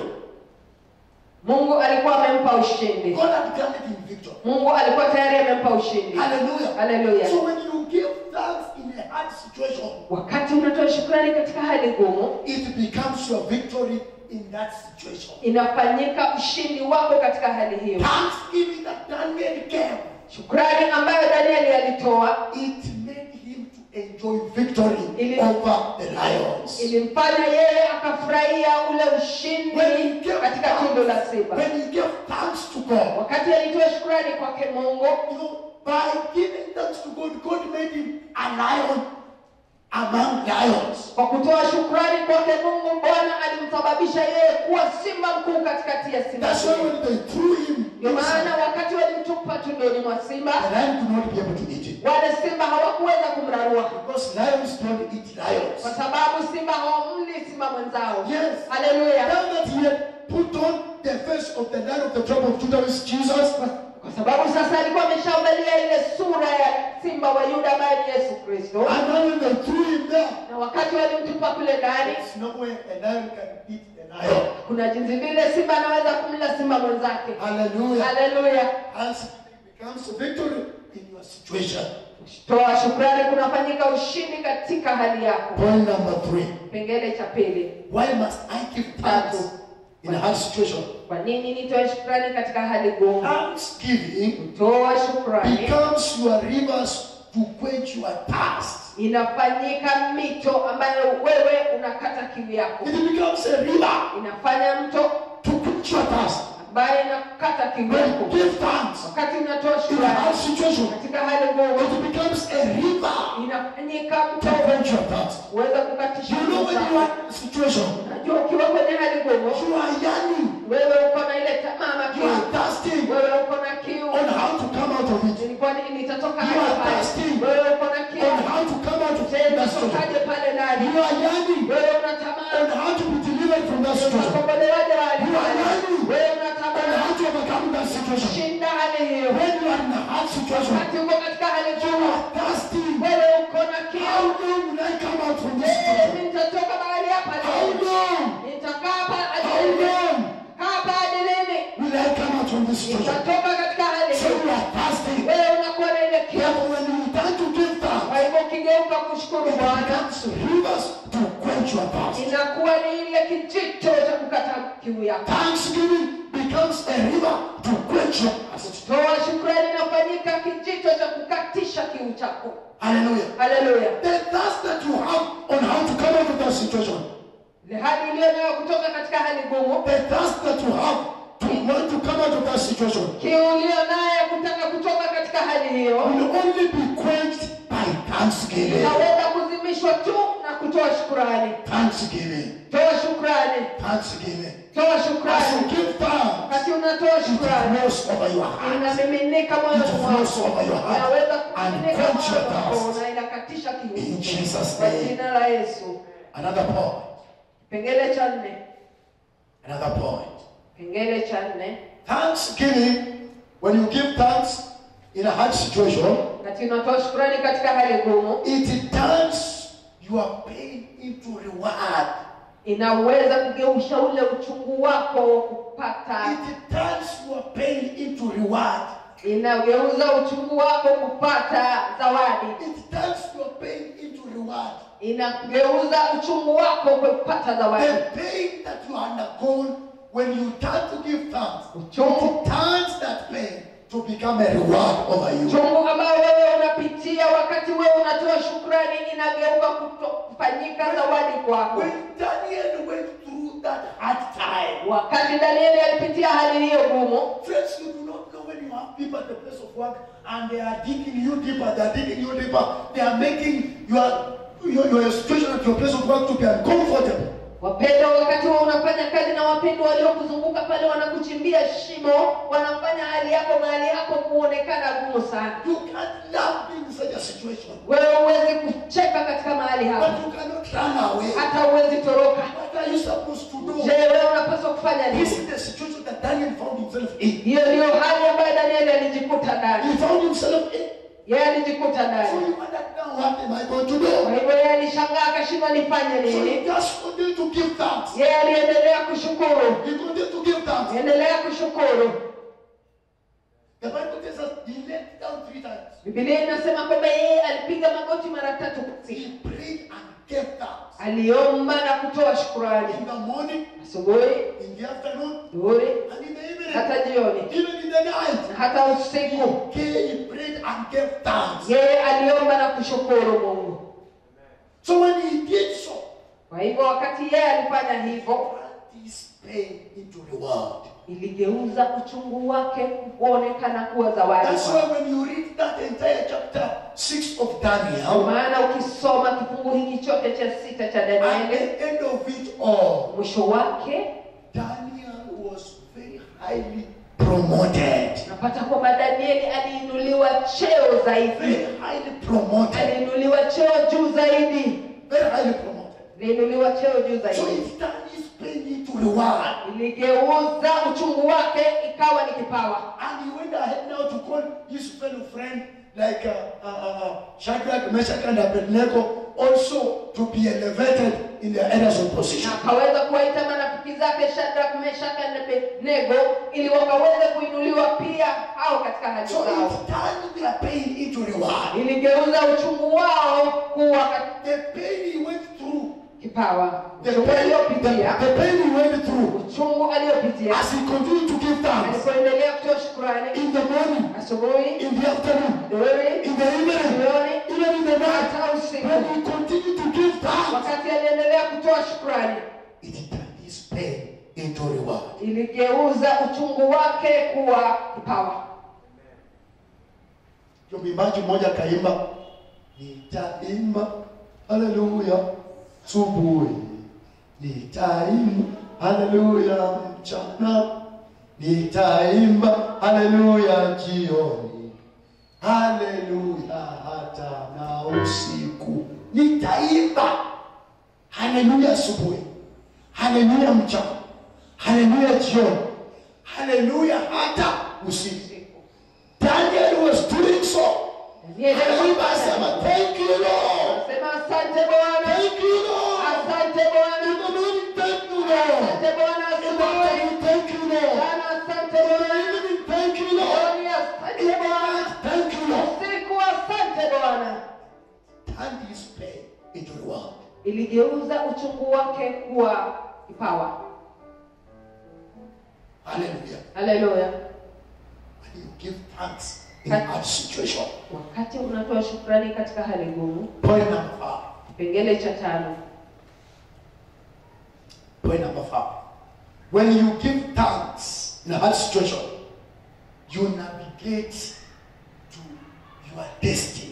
mungu alikuwa amempa ushindi God had granted him victory. mungu alikuwa tayari amempa ushindi Hallelujah. Hallelujah. So when you give thanks in a hard situation, wakati unatoa shukrani katika hali ngumu it becomes your victory in that situation. inafanyika ushindi wako katika hali hiyo Thanksgiving that Daniel gave, shukrani ambayo danieli alitoa it made him to enjoy victory Ili- over the lions. ilimfanya yeye akafurahia ule ushindi When he gave katika tundu la simba when he gave thanks to God, wakati alitoa shukrani kwake mungu you know, by giving thanks to God, God made him a lion among lions. kwa kutoa shukrani kwake mungu bwana alimsababisha yeye kuwa simba mkuu katikati ya simba That's why when they threw him, ndio maana inside, wakati walimtupa tundoni mwa simba the lion could not be able to eat him. wale simba hawakuweza kumrarua Because lions don't eat kwa lions. sababu simba hawamli simba mwenzao Yes. haleluya Now that he had put on the face of the lion of the tribe of Judah, which is Jesus, kwa sababu sasa alikuwa ameshaangalia ile sura ya simba wa yuda ambaye ni yesu kristo and now when they threw him there, na wakati walimtupa kule ndani there's no way a lion can eat the lion. kuna jinsi vile simba anaweza kumla simba mwenzake Hallelujah. haleluya Thanksgiving becomes a victory in your situation. toa shukrani kunafanyika ushindi katika hali yako Point number three. kipengele cha pili Why must I give tatu thanks in a hard situation. kwa nini nitoe shukrani katika hali ngumu Thanksgiving kutoa shukrani becomes your rivers to quench your thirst. inafanyika mito ambayo wewe unakata kiu yako It becomes a river inafanya mto to quench your thirst. ambayo inakata kiu When yako you give thanks wakati unatoa in a shukrani hard situation, katika hali ngumu it becomes a river inafanyika to mto quench your thirst. uweze kukatisha You know kiu when you chako are in a situation, najua ukiwa kwenye hali ngumu you are yearning, wewe uko na ile tamama you kiu are thirsting wewe uko na kiu on how to come out of it, nilikuwa ni- nitatoka You hapa are pale thirsty. wewe uko na kiu on how to come out of Je, that situation. nitatokaje pale ndani You are yearning wewe on unatamani how to be delivered from that situation, utakombolewaje hali You are yearning. wewe on unatamani how to overcome that situation. shinda hali hiyo When you are in a hard situation, wakati uko katika hali you ngumu are thirsty. wewe uko na How kiu long will I come out from this Eh, situation? nitatoka mahali hapa How leo long? nitakaa hapa hadi How lini? long kaa hapa hadi lini will I come out from this situation? nitatoka katika hali So hiyo you are thirsty. wewe unakuwa na ile kiu Therefore, when you return to give kwa thanks, hivyo ukigeuka kushukuru it bwana becomes rivers to quench your thirst. inakuwa ni ile kijito cha kukata kiu yako Thanksgiving becomes a river to quench your thirst. toa shukrani inafanyika kijito cha kukatisha kiu chako Hallelujah. haleluya The thirst that you have on how to come out of that situation, ile hali iliyo nayo kutoka katika hali ngumu the thirst that you have to want to come out of that situation, kiu iliyo nayo ya kutaka kutoka katika hali hiyo will only be quenched by thanksgiving. inaweza kuzimishwa tu na kutoa shukrani Thanksgiving. toa shukrani Thanksgiving. toa As you shukrani give thanks, wakati unatoa it shukrani flows over your heart. inamiminika It moyoni flows mwako over your heart inaweza and kumiminika quench your moyoni mwako thirst. na inakatisha kiu In Jesus' kwa name. jina la yesu Another point. kipengele cha nne Another point. kipengele cha nne Thanksgiving, when you give thanks in a hard situation, wakati unatoa shukrani katika hali ngumu it turns your pain into reward. inaweza kugeuisha ule uchungu wako wa kupata It turns your pain into reward. inageuza uchungu wako kupata zawadi It turns your pain into reward. inageuza uchungu wako kupata zawadi The pain that you undergone when you turn to give thanks, uchungu it turns that pain to become a reward over you. uchungu ambao wewe unapitia wakati wewe unatoa shukrani inageuka kuto- kufanyika zawadi kwako When Daniel went through that hard time, wakati danieli alipitia hali hiyo gumu friends, you do not know when you have people at the place of work and they are digging you deeper, they are digging you deeper, they are making your your, your situation at your place of work to be uncomfortable. wapendwa wakati wewe unafanya kazi na wapendwa waliokuzunguka pale wanakuchimbia shimo wanafanya hali yako mahali hapo kuonekana gumu sana You can't laugh in such a situation, wewe huwezi kucheka katika mahali but hapo you cannot run away. hata huwezi toroka What are you supposed to do? je wewe unapaswa kufanya This nini is the situation that Daniel found himself in. hiyo ndiyo hali ambayo danieli alijikuta ndani He found himself in. yeye alijikuta So ndani he wondered now, what am I going to kwa do? hivyo yeye alishangaa akashindwa nifanye So nini he just continued to give thanks. yeye aliendelea kushukuru He continued to give thanks. endelea kushukuru The Bible tells us he knelt down three times. bibilia inasema kwamba yeye alipiga magoti mara tatu kwa He siku prayed and gave thanks. aliomba na kutoa shukurani In the morning, asubuhi in the afternoon, dhuhuri and in the evening. hata jioni Even in the night. na hata usiku Okay, he prayed and gave thanks. yeye aliomba na kushukuru mungu So when he did so, kwa hivyo wakati yeye alifanya hivyo turned his pain into reward. iligeuza uchungu wake kuonekana kuwa zawadi That's kwake. why when you read that entire chapter 6 of Kwa Daniel, maana ukisoma kifungu hiki chote cha sita cha at danieli the end of it all, mwisho wake Daniel was very highly promoted. unapata kwamba danieli aliinuliwa cheo zaidi Very highly promoted. aliinuliwa cheo juu zaidi Very highly promoted. aliinuliwa cheo juu So zaidi it turned his pain into reward. iligeuza uchungu wake ikawa ni kipawa And he went ahead now to call his fellow friend like uh, uh, uh, Shadrach, Meshach, and Abednego also to be elevated in their areas of position. na akaweza kuwaita marafiki zake shadrak meshaka na abednego ili wakaweze kuinuliwa pia hao katika hali So zao it turned their pain into reward. iligeuza uchungu wao kuwa kat- The pain he went through kipawa the uchungu pain, the, aliyopitia the pain he went through, uchungu aliyopitia as he continued to give thanks alipoendelea kutoa shukurani in the morning, asubuhi in the afternoon, jioni in the evening, jioni even in the night, hata usiku when he continued to give thanks, wakati aliendelea kutoa shukurani it turned his pain into reward. iligeuza uchungu wake kuwa kipawa Ndio mwimbaji mmoja kaimba, nitaimba haleluya subuhi, nitaimba haleluya mchana, nitaimba haleluya jioni, haleluya hata na usiku, nitaimba haleluya asubuhi, haleluya mchana, haleluya jioni, haleluya hata usiku. Daniel was doing so. Danieli Anaimba asema, thank you Lord. Sema asante Bwana, Thank you Lord. asante In Bwana, the morning, thank you Lord. asante Bwana In the asubuhi, afternoon, thank you Lord. jana asante In the Bwana, evening, thank you Lord. jioni In asante the Bwana, night, thank you Lord. usiku asante Bwana. Turn his pain into reward. Iligeuza uchungu wake kuwa kipawa. Hallelujah. Haleluya! When you give thanks in a hard situation. Wakati unatoa shukrani katika hali ngumu. Point number five. Kipengele cha tano, Point number five. When you give thanks in a hard situation, you navigate to your destiny.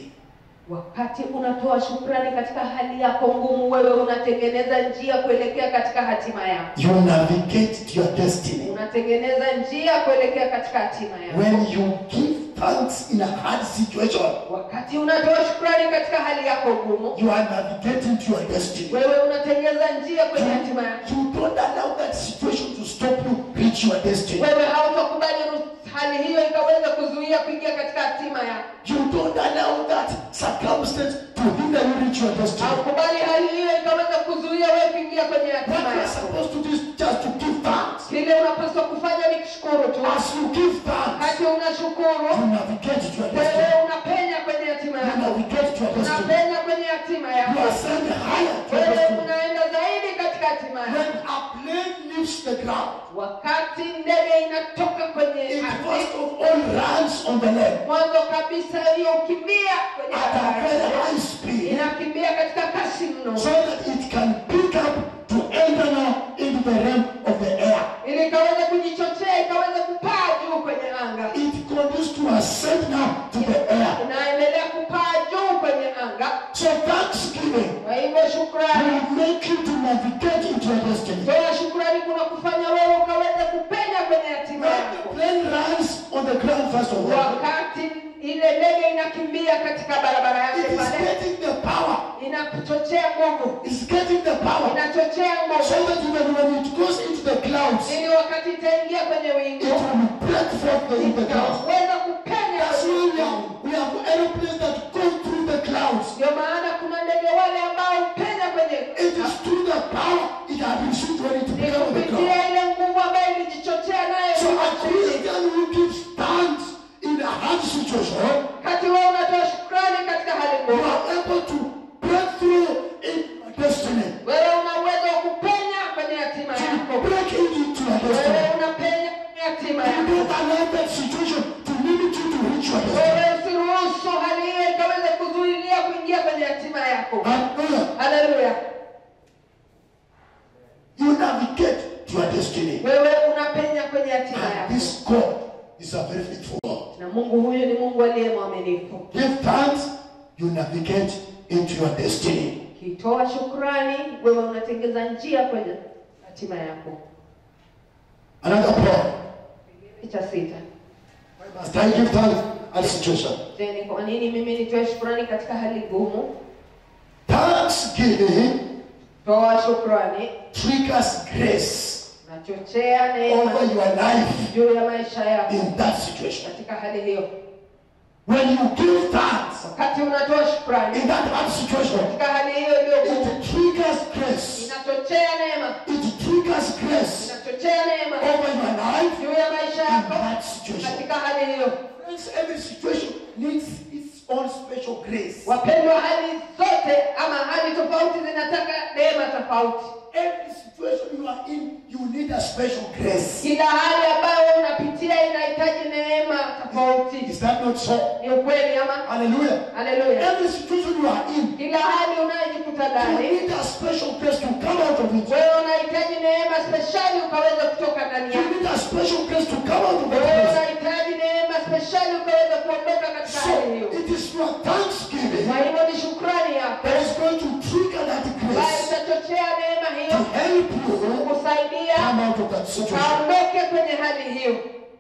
wakati unatoa shukrani katika hali yako ngumu, wewe unatengeneza njia kuelekea katika hatima yako. You navigate to your destiny. Unatengeneza njia kuelekea katika hatima yako. When you give thanks in a hard situation, Wakati unatoa shukrani katika hali yako ngumu, you are navigating to your destiny. wewe unatengeneza njia kwenye hatima yako. You don't allow that situation to stop you reach your destiny. Wewe hautakubali ru- hali hiyo ikaweza kuzuia kuingia katika hatima yako. You don't allow that circumstance to hinder you reach your destiny. Haukubali hali hiyo ikaweza kuzuia wewe kuingia kwenye What hatima you are yako. supposed to do is just to give thanks. Kile unapaswa kufanya ni kushukuru tu. As you give thanks, Wakati unashukuru, you navigate to your wewe destiny. unapenya kwenye hatima You yako. navigate to your destiny. Unapenya kwenye hatima You yako. are sent higher to your Wewe destiny. unaenda zaidi katika hatima When yako. a plane leaves the ground, Wakati ndege inatoka kwenye it ardhi, first of all runs on the land mwanzo kabisa hiyo ukimbia kwenye at a very bahari, high speed inakimbia katika kasi mno, so that it can pick up to enter now into the realm of the air. ili ikaweze kujichochea, ikaweze kupaa juu kwenye anga, It continues to ascend now to the air. inaendelea kupaa juu kwenye anga. So thanksgiving Kwa hivyo shukrani, will make you to navigate into your destiny. toa shukrani kuna kufanya wewe ukaweze kupenya kwenye hatima When the yako. plane runs on the ground first of all, Wakati ile ndege inakimbia katika barabara it yake is pale, getting the power. inachochea nguvu, It's getting the power. inachochea So nguvu, that even when it goes into the clouds, it ili wakati itaingia kwenye wingu will break forth the, in the clouds. weza kupenya That's kwenye why we wingu. have, we have aeroplanes that go through the clouds. Ndio maana kuna ndege wale ambao hupenya kwenye It is through the power it has received when it ni breaks on the clouds. kupitia ile nguvu ambayo ilijichochea nayo So a wakati Christian who gives thanks in a hard situation, wewe unatoa shukrani katika hali you ngumu, are able to break through in your destiny. wewe una uwezo wa kupenya kwenye hatima To yako, break into your wewe destiny. unapenya kwenye hatima You yako. don't allow that situation to limit you to reach your destiny. Wewe usiruhusu hali hiyo ikaweze kuzuilia kuingia kwenye hatima yako. Hallelujah. Haleluya! You navigate to your destiny. Wewe unapenya kwenye hatima And yako, this God is a very faithful God. na Mungu huyu ni Mungu aliye mwaminifu. Give thanks, you navigate into your destiny. Ukitoa shukrani, wewe unatengeza njia kwenye hatima yako. Another point. Cha sita, Why must I give thanks at situation? je, ni kwa nini mimi nitoe shukrani katika hali ngumu? Thanksgiving Toa shukrani, triggers grace nachochea neema over your life juu ya maisha yako in that situation. katika hali hiyo. When you give thanks Wakati unatoa shukrani in that hard situation, katika hali hiyo iliyo ngumu, it triggers grace. inachochea neema, It triggers grace inachochea neema over your life juu ya maisha in yako that situation. katika hali hiyo. Friends, every situation needs its own special grace. Wapendwa, hali zote zote ama hali tofauti zinataka neema tofauti Every situation you are in, you need a special grace. kila hali ambayo unapitia inahitaji neema tofauti Is that not so? ni ukweli ama Hallelujah. haleluya Every situation you are in, kila hali unayojikuta you ndani need a special grace to come out of it. wewe unahitaji neema speshali ukaweza kutoka ndani You yake need a special grace to come out of that wewe place. unahitaji neema speshali ukaweza kuondoka katika So hali hiyo it is your thanksgiving kwa hivyo ni shukrani yako that is going to trigger that ambayo grace itachochea neema to hiyo help you kukusaidia come out of that situation. ukaondoke kwenye hali hiyo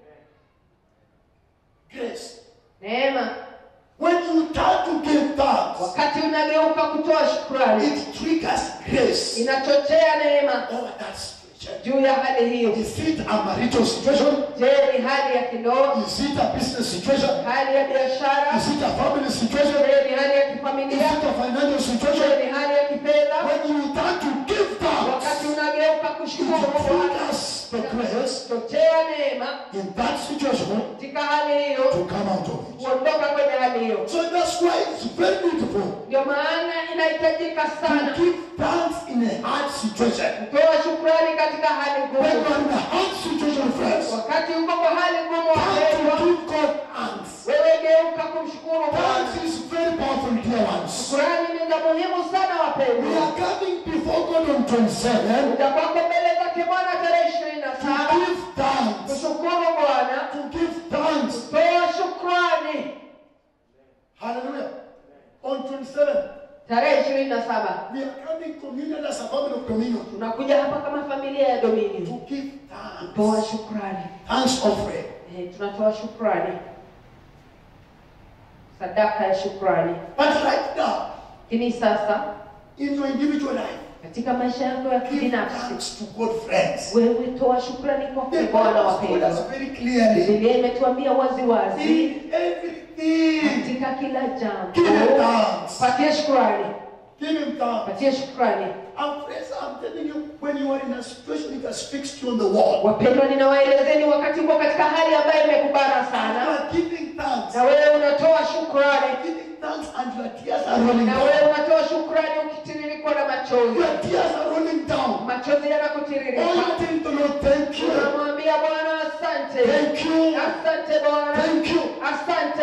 Grace. neema When you turn to give thanks, wakati unageuka kutoa shukrani it triggers grace inachochea neema over that situation. juu ya hali hiyo Is it a marital situation? je ni hali ya kindoa Is it a business situation? hali ya biashara Is it a family situation? je ni hali ya Is kifamilia it a financial je situation? ni hali ya kifedha When you turn to give wakati thanks, unageuka it kushukuru Bwana triggers the grace chochea neema in that situation katika hali hiyo to come out of it. kuondoka kwenye hali hiyo So that's why it's very beautiful ndio maana inahitajika to sana give thanks in a hard situation. kutoa shukrani katika hali When you ngumu are in a hard situation, friends, wakati uko kwa hali ngumu thanks wapendwa to give God thanks. wewe geuka kumshukuru Bwana Thanks is very powerful, dear ones. shukrani ni za muhimu sana We wapendwa are coming before God on 27 kuja kwako mbele zake Bwana tarehe ishirini na to saba give thanks. kushukuru Bwana To give thanks. toa shukrani Hallelujah. On 27, tarehe ishirini na saba we are coming communion as a family of communion tunakuja hapa kama familia ya Dominion to give toa thanks. shukrani Thanks offering. eh, tunatoa shukrani sadaka ya shukrani But right now, lakini sasa in your individual life, katika maisha yako ya give kibinafsi thanks to God, friends. wewe toa shukrani kwa The Bwana Bible told wapendwa us very clearly Biblia imetuambia wazi wazi in everything. katika kila jambo Give him thanks. patie shukrani Give him thanks. patie shukrani And friends, I'm telling you, when you are in a situation it has fixed you on the wall, wapendwa ninawaelezeni wakati uko katika hali ambayo imekubana and you sana are giving thanks. na wewe unatoa shukrani Giving thanks and your tears are rolling na wewe down. unatoa shukrani ukitiririkwa na machozi Your tears are rolling down. machozi Oh, yanakutiririka you tell the Lord, thank you. unamwambia bwana asante Thank you. asante bwana Thank you. asante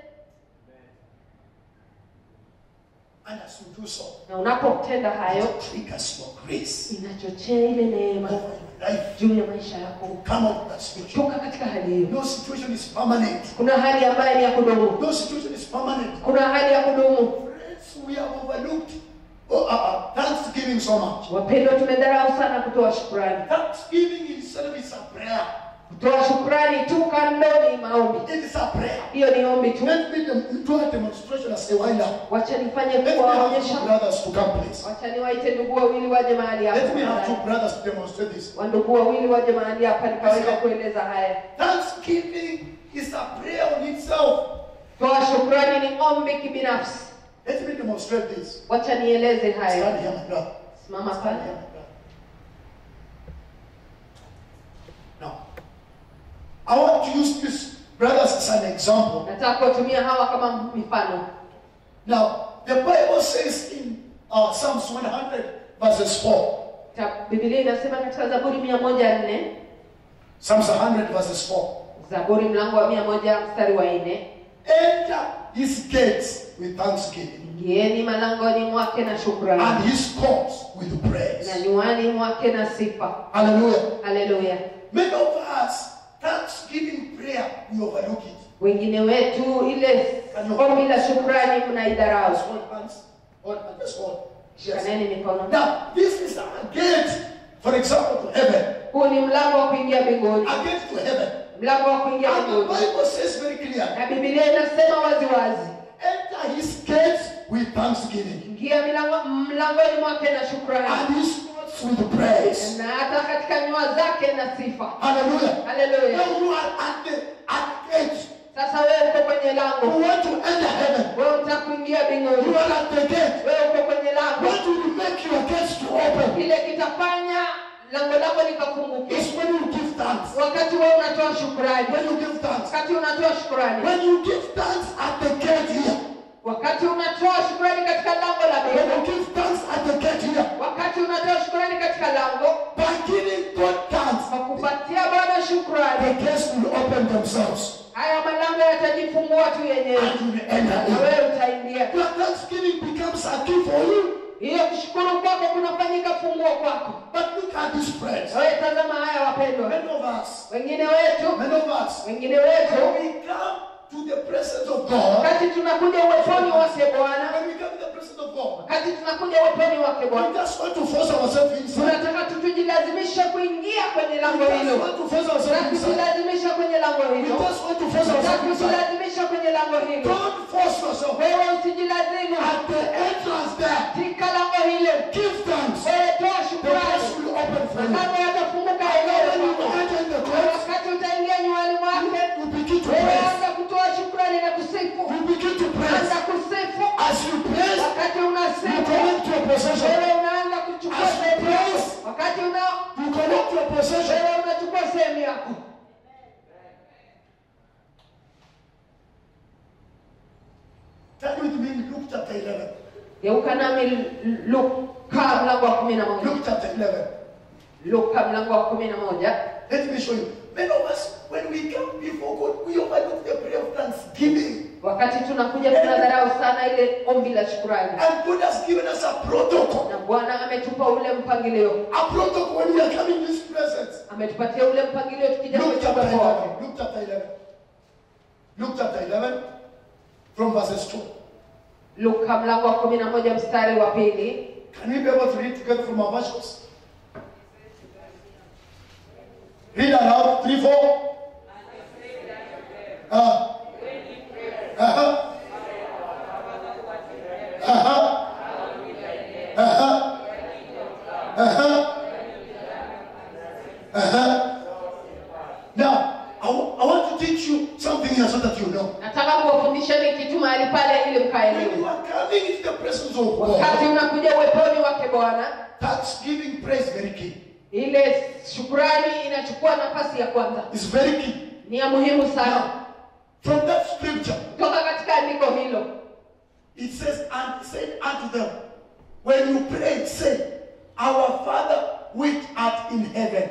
And as you do so, na unapotenda hayo it triggers your grace inachochea ile neema over your life juu ya maisha yako to come out of that situation. toka katika hali hiyo No situation is permanent. kuna hali ambayo ni ya kudumu No situation is permanent. kuna hali ya kudumu Friends, we have overlooked oh, uh, uh, Thanksgiving so much. wapendwa tumedharau sana kutoa shukrani Thanksgiving itself is a prayer. kutoa shukrani tu kando ni maombi It is a prayer. hiyo ni ombi tu Let me dem- do a demonstration as a wind up. wacha nifanye Let me have two kuwaonyesha brothers to come, please. wacha niwaite ndugu wawili waje mahali Let me have hapa two brothers to demonstrate this. wandugu wawili waje mahali hapa nikaweza kueleza haya Thanksgiving is a prayer on itself. toa shukrani ni ombi kibinafsi Let me demonstrate this. wacha nieleze Stand hayo here, my brother. simama Stand pale here, my brother. Now, I want to use these brothers as an example. nataka kuwatumia hawa kama mifano Now, the Bible says in uh, Psalms 100, verses 4. Ta- bibilia inasema katika zaburi mia moja nne Psalms 100, verses 4. zaburi mlango wa mia moja mstari wa nne Enter his gates with thanksgiving ingieni malangoni mwake na shukrani and his courts with praise. na nywani mwake na sifa Hallelujah. haleluya Many of us, thanksgiving prayer, we overlook it. wengine wetu ile ombi la shukrani mnaidharau Just hold hands. Hold hands. Just hold. Yes. shikaneni mikono Now, this is a gate, for example, to heaven. huu ni mlango wa kuingia mbinguni A gate to heaven. mlango wa kuingia And the mbinguni Bible says very clear na bibilia inasema wazi wazi enter his gates with thanksgiving ingia milango mlangoni mwake na shukrani and his courts with praise. na hata katika nyua zake na sifa Hallelujah. haleluya Now you are at the, at the gate. sasa wewe uko kwenye You lango want to enter heaven. wewe unataka kuingia You mbinguni are at the gate. wewe uko kwenye lango What will make your gates to open? kile kitafanya lango lako likafunguke Is when you give thanks. wakati wewe unatoa shukrani When you give thanks. wakati unatoa shukrani When you give thanks at the gate here, wakati unatoa shukrani katika lango la and When hilo you give thanks at the gate here, wakati unatoa shukrani katika lango by giving God thanks, kwa kupatia bwana shukrani the gates will open themselves haya malango yatajifungua tu yenyewe and you will enter na in. wewe utaingia Your thanksgiving becomes a key for you. hiyo kushukuru kwako kunafanyika funguo kwako But look at these friends. wewe tazama haya wapendwa Many of us, wengine wetu many of us, wengine wetu when we come to the presence of God, wakati tunakuja uweponi wake bwana when we come to the presence of God, wakati tunakuja uweponi wake we bwana just want to force ourselves inside. tunataka tu tujilazimishe kuingia kwenye We lango just hilo want to force na ourselves inside. kujilazimisha kwenye lango We hilo just want to force na ourselves inside. kujilazimisha kwenye lango hilo Don't force yourself. wewe usijilazimu At the entrance there, katika lango hilo give thanks. wewe toa The shukrani gates will open for you. malango yatafunguka And yenyewe when you kwako. enter in the Na gates, wakati utaingia nywani mwake you begin to wewe praise. anza kutoa shukrani na kusifu You begin to praise. anza kusifu As you praise, wakati you unasifu connect your possession. wewe unaanza kuchukua As you sehemu yako praise, wakati una You connect your possession. wewe unachukua sehemu yako Turn with me in Luke chapter 11. geuka nami luka mlango wa kumi na moja Luke chapter 11. luka mlango wa kumi na moja Let me show you. Many of us, when we come before God, we overlook the prayer of thanksgiving. wakati tunakuja tunadharau sana ile ombi la shukurani And God has given us a protocol. na bwana ametupa ule mpangilio A protocol when we are coming in His presence. ametupatia ule mpangilio tukija Luke kwenye chapter uwepo wake 11. Luke chapter 11. Luke chapter 11 from verses 2. luka mlango wa kumi na moja mstari wa pili Can we be able to read together from our versions? Read aloud, 3, 4. Uh, uh-huh. Uh-huh. Uh-huh. Uh-huh. Uh-huh. Now, I, wa- I want to teach you something here so that you know. nataka kuwafundisheni kitu mahali pale ili When you mkaelewe are coming into the presence of wakati God, unakuja uweponi wake bwana thanksgiving, praise very key. ile shukurani inachukua nafasi ya kwanza It's very key. ni ya muhimu sana Now, from that scripture, toka katika andiko hilo it says, and he said unto them, When you pray, say, Our Father which art in heaven,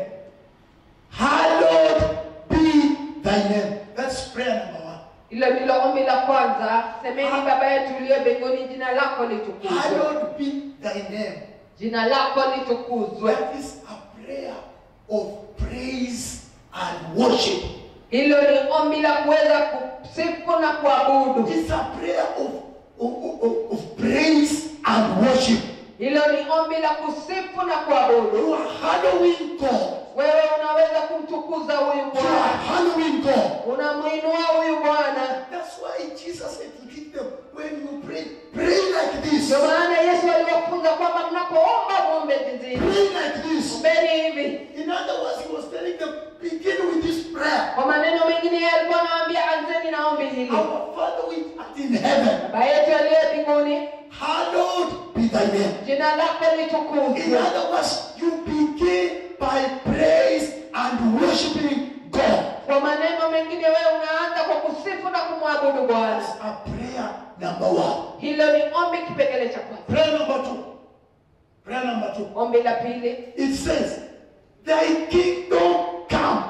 hallowed be thy name. That's prayer number one. hilo ndilo ombi la kwanza semeni baba yetu uliye mbinguni jina lako litukuzwe Hallowed be thy name. jina lako litukuzwe That is a prayer of praise and worship. hilo ni ombi la kuweza kusifu na kuabudu It's a prayer of, of, of, of praise and worship. hilo ni ombi la kusifu na kuabudu You are hallowing God. wewe unaweza kumtukuza huyu You are bwana hallowing God. unamwinua huyu bwana That's why Jesus said to give them, when you pray, pray like this. ndio maana yesu aliwafunza kwamba mnapoomba muombe jinsi hivi Pray like this. ombeni hivi In other words, he was telling them, begin with this prayer. kwa maneno mengine yeye alikuwa anawaambia anzeni na ombi hili Our Father which art in heaven, baba yetu aliye mbinguni hallowed be thy name. jina lako In litukuzwe other words, you begin by praise and worshiping God. kwa maneno mengine wewe unaanza kwa kusifu na kumwabudu bwana That's a prayer number one. hilo ni ombi kipengele cha kwanza Prayer number two. Prayer number two. ombi la pili It says, Thy kingdom come.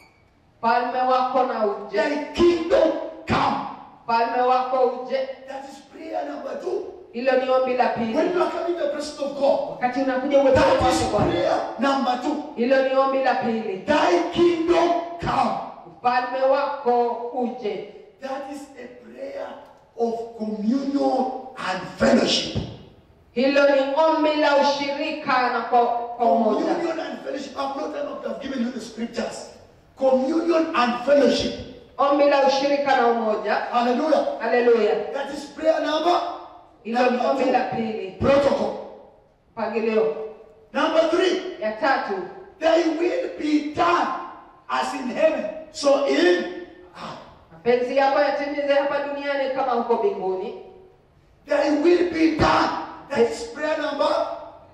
falme wako na uje Thy kingdom come. falme wako uje That is prayer number two. hilo ni ombi la When pili you are coming to the presence of God, wakati unakuja uweponi that wake is bwana prayer number two. hilo ni ombi la pili Thy kingdom come. ufalme wako uje That is a prayer of communion and fellowship. hilo ni ombi la ushirika na kwa, kwa umoja Communion and fellowship. I've not time to have given you the scriptures. Communion and fellowship. ombi la ushirika na umoja Hallelujah. haleluya That is prayer number. hilo ni number ombi two. la pili Protocol. mpangilio Number three. ya tatu Thy will be done as in heaven, so in earth. mapenzi yako yatimize hapa duniani kama huko mbinguni Thy will be done. That is prayer number.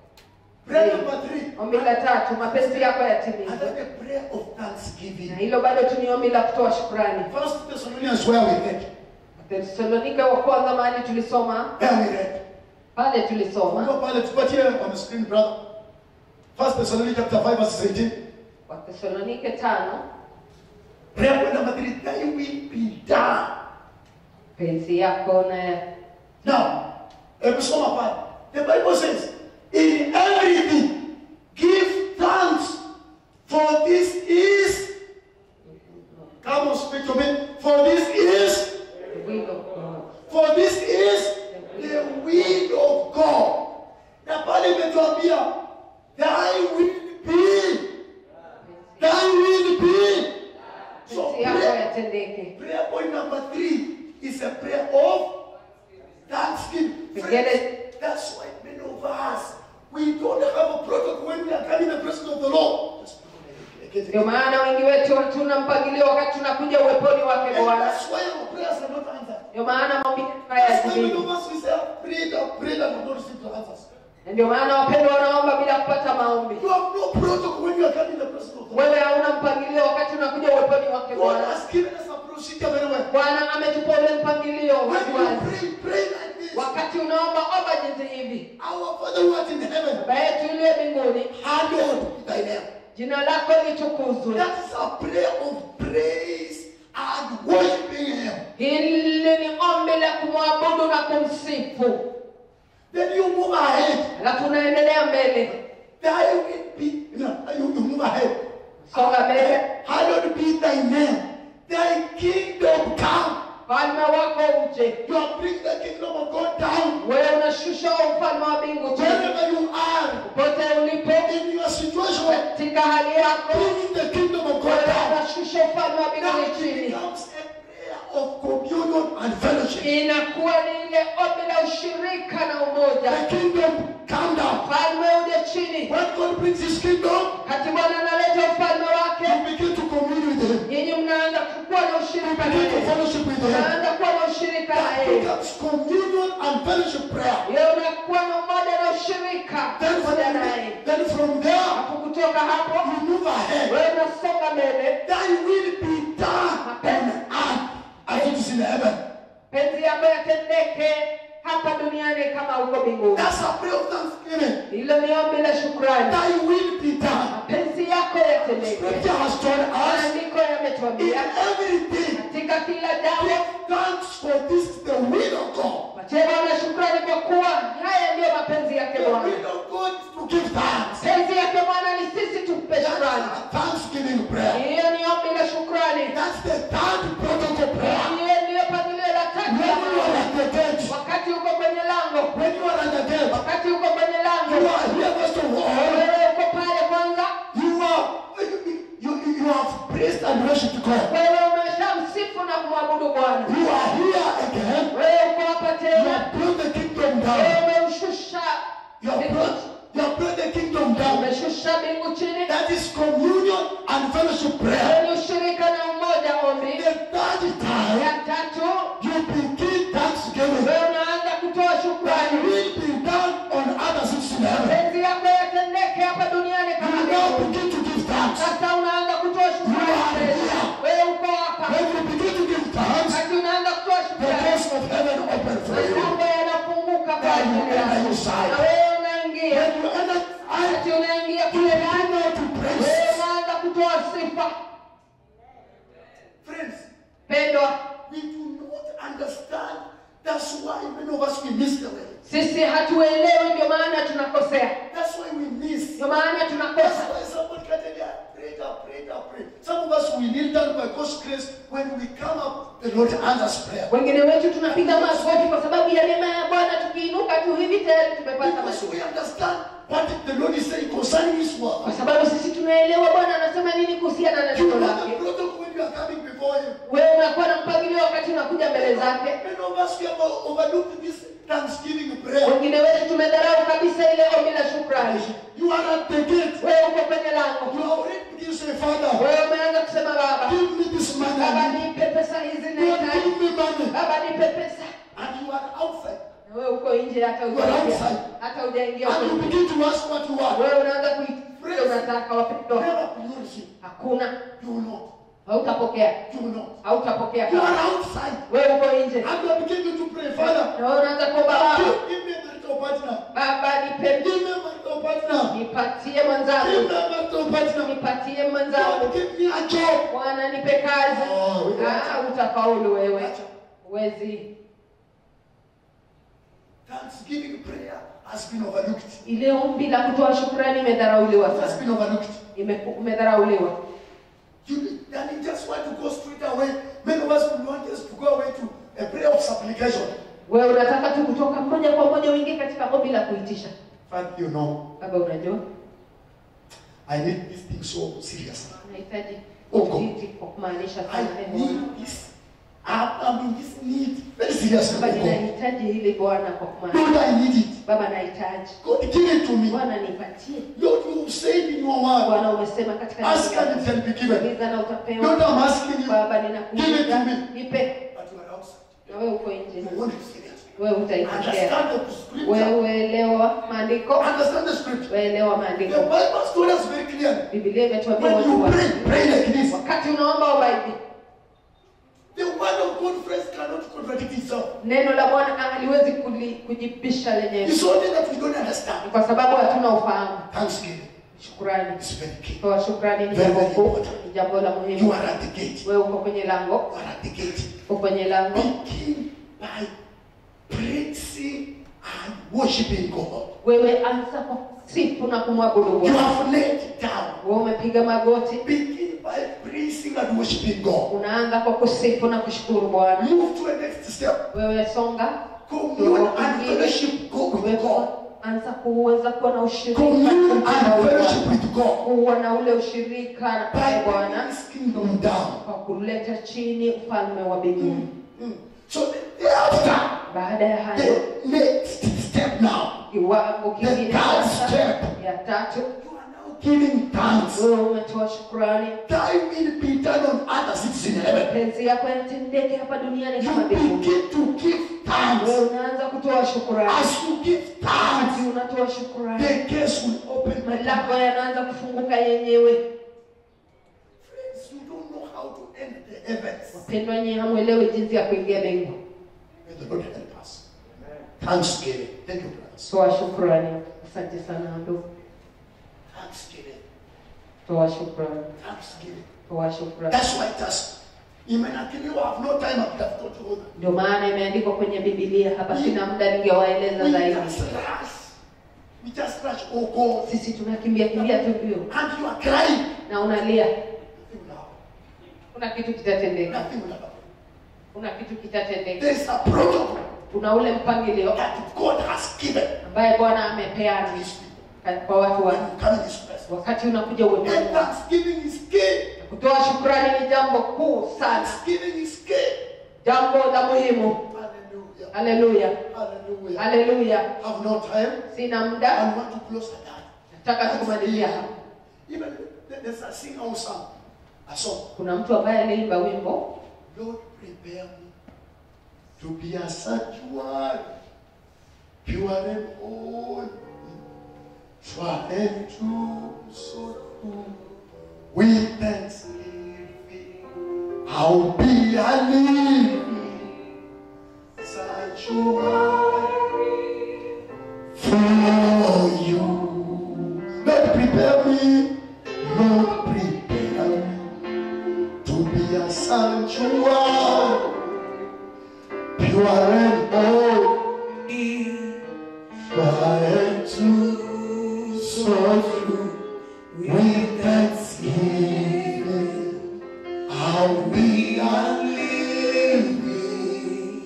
Prayer number three. ombi la tatu mapenzi yako yatimize Another prayer of thanksgiving. na hilo bado tu ni ombi la kutoa shukrani First Thessalonians where we read. Wathesalonike wa kwanza mahali tulisoma Where we read. pale tulisoma Unajua pale tupatie on the screen brother. First Thessalonians chapter 5 verse 18. wathesalonike tano Prayer point number 3, thy will be done. penzi yako na Now, hebu soma pale. The Bible says, in everything give thanks for this is come on speak to me. For this is the will of God. For this is the will of God. Na pale imetuambia thy will be, thy will be. So penzi yako prayer, yatendeke prayer point number three is a prayer of thanksgiving. Forget Friends, That's why many of us we don't have a protocol when we are coming in the presence of the Lord. Just put it ndio like it. maana wengi wetu hatuna mpangilio wakati tunakuja uweponi wake And bwana that's why our prayers are not answered. ndio maana maombi yetu That's why many hayajibiwi of us we say, I've prayed, I've prayed, and I've not received the answers. na ndio maana wapendwa wanaomba bila kupata maombi You have no protocol when you are coming in the presence of the Lord. wewe hauna mpangilio wakati unakuja uweponi wake God bwana has given us a procedure very well. bwana ametupa ule mpangilio When you waziwazi pray, pray like this. wakati unaomba omba jinsi hivi Our Father who art in heaven, baba yetu uliye mbinguni hallowed be thy name. jina lako litukuzwe That is a prayer of praise and worshiping Him. hili ni ombi la kumwabudu na kumsifu Then you move ahead. alafu unaendelea mbele Thy will be, no, you, you move ahead. songa mbele Hallowed be thy name. Thy kingdom come. ufalme wako uje You are bringing the kingdom of God down. wewe unashusha ufalme wa mbingu chini Wherever you are, popote ulipo in your situation, katika hali yako bringing the kingdom of God wewe down. unashusha ufalme wa Now mbinguni it chini becomes a prayer of communion and fellowship. inakuwa ni ile ombi la ushirika na umoja The kingdom come down. ufalme uje chini When God brings his kingdom, kati bwana analeta ufalme wake you begin to commune with him. nyinyi mnaanza kuwa na ushirika na Begin to yeye fellowship with him. mnaanza kuwa na ushirika na That yeye becomes communion and fellowship prayer. Leo unakuwa na umoja na ushirika Then pamoja from, naye. then from there, Hapo kutoka hapo you move ahead. wewe unasonga mbele, Thy will be done on earth as it is in heaven. penzi yako yatendeke hapa duniani kama huko mbinguni. That's a prayer of thanksgiving. Hilo ni ombi la shukrani. Thy will be done. Penzi yako yatendeke. Scripture has told us Maandiko in yametuambia everything, katika kila jambo give thanks for this is the will of God. Patie Bwana shukrani kwa kuwa haya ndiyo mapenzi yake The Bwana. will of God is to give thanks. Penzi yake Bwana ni sisi tumpe That's shukrani. a thanksgiving prayer. Hiyo ni ombi la shukrani. That's the third protocol prayer. Hiyo ndiyo pangilio la tatu When la you are maombi. at the gate, wakati uko kwenye lango when you are at the gate, wakati uko kwenye you lango are here first of all. wewe uko pale kwanza You are you, you, you have praised and worshipped God. wewe umeshamsifu na kumwabudu bwana You are here again. wewe uko hapa You tena have brought the kingdom wewe down. umeushusha You have mbingu- brought you have brought the kingdom down. umeshusha mbingu chini That is communion and fellowship prayer. wewe ni ushirika na umoja ombi The third time ya tatu you begin thanksgiving. wewe unaanza kutoa That shukrani will be done on other six in heaven. penzi yako yatendeke hapa duniani You kama now mbingu begin to give thanks. sasa unaanza kutoa shukrani tena. wewe uko hapa When you begin to give thanks, wakati unaanza kutoa the shukrani doors of heaven open for you. Mambo yanafunguka kwa Then you ajili enter yako. inside. Na wewe unaingia. When you enter, I Wakati unaingia kule ndani, begin to wewe praise. unaanza kutoa sifa. Friends, Pendwa, we do not understand. That's why many of us we miss the way. sisi hatuelewi, ndio maana tunakosea, That's why we miss. ndio maana That's tunakosa. why somebody can tell you, pray, pray, pray. Some of us we kneel down by God's grace. When we come up, the Lord answers prayer. Wengine wetu tunapiga magoti kwa sababu ya neema ya Bwana. Tukiinuka tu hivi tayari tumepata Because majibu, we understand what the Lord is saying concerning His kwa word. sababu sisi tunaelewa Bwana anasema nini kuhusiana na You neno know lake. the protocol when you are coming before Him. Wewe unakuwa na mpangilio wakati unakuja mbele zake. Many of us we have overlooked this thanksgiving prayer. Wengine wetu tumedharau kabisa ile ombi la shukrani. You are at the gate. Wewe uko kwenye lango, You are already beginning to say, Father, wewe umeanza kusema Baba, give me this money. Baba I need. nipe pesa hizi Lord, nahitaji. give me money. Baba nipe pesa. And you are outside. Na wewe uko nje hata You are hujaingia. outside. Hata hujaingia And you kwenye. begin to ask what you want. Wewe unaanza kuitikia unataka wapendwa. Never will you receive. Hakuna. You will not. Hautapokea. You will not. Hautapokea. You are outside. Wewe uko nje. And you are beginning to pray, Father, Na wewe unaanza kuomba Baba. give, give me the little hautafaulu wewe huwezi Thanksgiving prayer has been overlooked. ile ombi la kutoa shukrani imedharauliwa It has sana been overlooked. Ime- umedharauliwa You, and you just want to go straight away. Many of us we want just to go away to a prayer of supplication. wewe unataka tu kutoka moja kwa moja uingie katika ombi la kuitisha But you know, baba unajua I need this thing so seriously. unahitaji Uko. kujiti kwa kumaanisha I sana neno need this. I'm, I'm in this need very seriously. baba God. ninahitaji hili bwana kwa kumaanisha Lord, I need it. baba nahitaji God, give it to me. bwana nipatie Lord, you said in your word, bwana umesema katika ask neno and lako, it shall be given. uliza na utapewa Lord, I'm asking you, baba give it ninakuuliza to me. nipe But you are outside. na wewe uko nje You want it seriously. wewe utaipokea Understand the scripture. wewe elewa maandiko Understand the scripture. weelewa The maandiko Bible told us very clearly. biblia imetuambia When watu you wa pray, pray like this. wakati unaomba omba hivi The word of God, friends, cannot contradict itself. neno la bwana haliwezi kuli- kujibisha lenyewe It's only that we don't understand. Ni kwa sababu hatuna ufahamu Thanksgiving shukrani is very key. toa shukrani ni Very, jambo very kuu important. ni jambo la You muhimu are at the gate. wewe uko kwenye lango You are at the gate. uko kwenye lango Begin by praising and worshiping God. wewe anza kwa sifu na kumwabudu You bwana have laid down. wewe umepiga magoti Begin by praising and worshiping God. unaanza kwa kusifu na kushukuru bwana Move to a next step. wewe songa Commune and fellowship go with wewe God. anza kuweza kuwa na ushirika Commune na and Bwana. fellowship with God. kuwa na ule ushirika na By bwana bringing His kingdom down. kwa kuleta chini ufalme wa mbinguni Mm. So thereafter, baada ya hayo the next step now, kiwango the kingine third sasa step, ya tatu you are now giving thanks. wewe umetoa shukrani Thy will be done on earth as it is in heaven. penzi yako yatendeke hapa duniani You kama mbinguni begin to give wewe thanks. unaanza kutoa shukrani As you give wakati thanks, unatoa shukrani the gates will open. milango yanaanza kufunguka yenyewe Friends, you don't know how to end the heavens. wapendwa nyie hamwelewi jinsi ya kuingia mbingu May the Lord help us. Thanksgiving. Thank you, brothers. toa shukrani asante sana ndugu Thanksgiving. toa shukrani Thanksgiving. toa shukrani That's why it has. Imenakiliwa, I have no time, I could have taught you all that. ndio maana imeandikwa kwenye bibilia hapa sina muda ningewaeleza We zaidi just rush. We just rush. Oh God. sisi tunakimbia kimbia tu mbio And you are crying. na unalia Nothing will happen. kuna kitu kitatendeka Nothing will happen. kuna kitu kitatendeka There is a protocol kuna ule mpangilio that God has given ambaye bwana to amepeana His people. kwa watu When wake you come in His presence. wakati unakuja And uweponi wake. thanksgiving is key. kutoa shukrani ni jambo kuu sana Thanksgiving is key. jambo la muhimu Hallelujah. haleluya Hallelujah. haleluya Have no time. sina muda I want to close at that. nataka tukumalizia hapa Even th- there's a singer who sang a song. kuna mtu ambaye aliimba wimbo Lord, prepare me to be a sanctuary, pure and holy, tried to so true. With thanksgiving, I'll be a living sanctuary for you. Lord, prepare me, Lord, prepare me to be a sanctuary, pure and holy, tried to so true. With thanksgiving, I'll be a living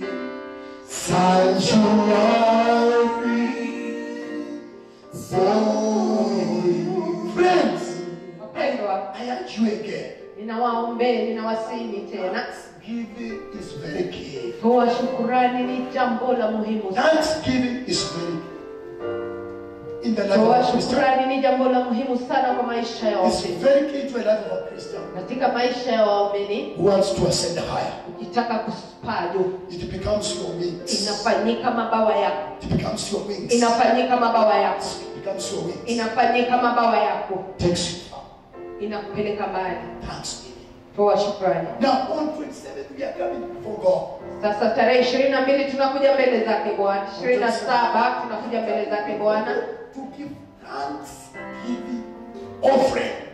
sanctuary for you. Friends, wapendwa I urge you again. ninawaombee ninawasini tena Thanksgiving is very key. toa shukurani ni jambo la muhimu sana Thanksgiving is very key. In the life toa of a Christian. shukurani ni jambo la muhimu sana kwa maisha ya It's waumini very key to a life of a Christian katika maisha ya waumini who wants to ascend higher. ukitaka kupaa juu It becomes your wings. inafanyika mabawa yako It becomes your wings. inafanyika mabawa yako It becomes your wings. inafanyika mabawa yako Takes you far. inakupeleka mbali Thanksgiving. toa shukrani Now on 27th we are coming before God. sasa tarehe ishirini na mbili tunakuja mbele zake bwana ishirini na saba tunakuja mbele zake bwana To give thanksgiving offering.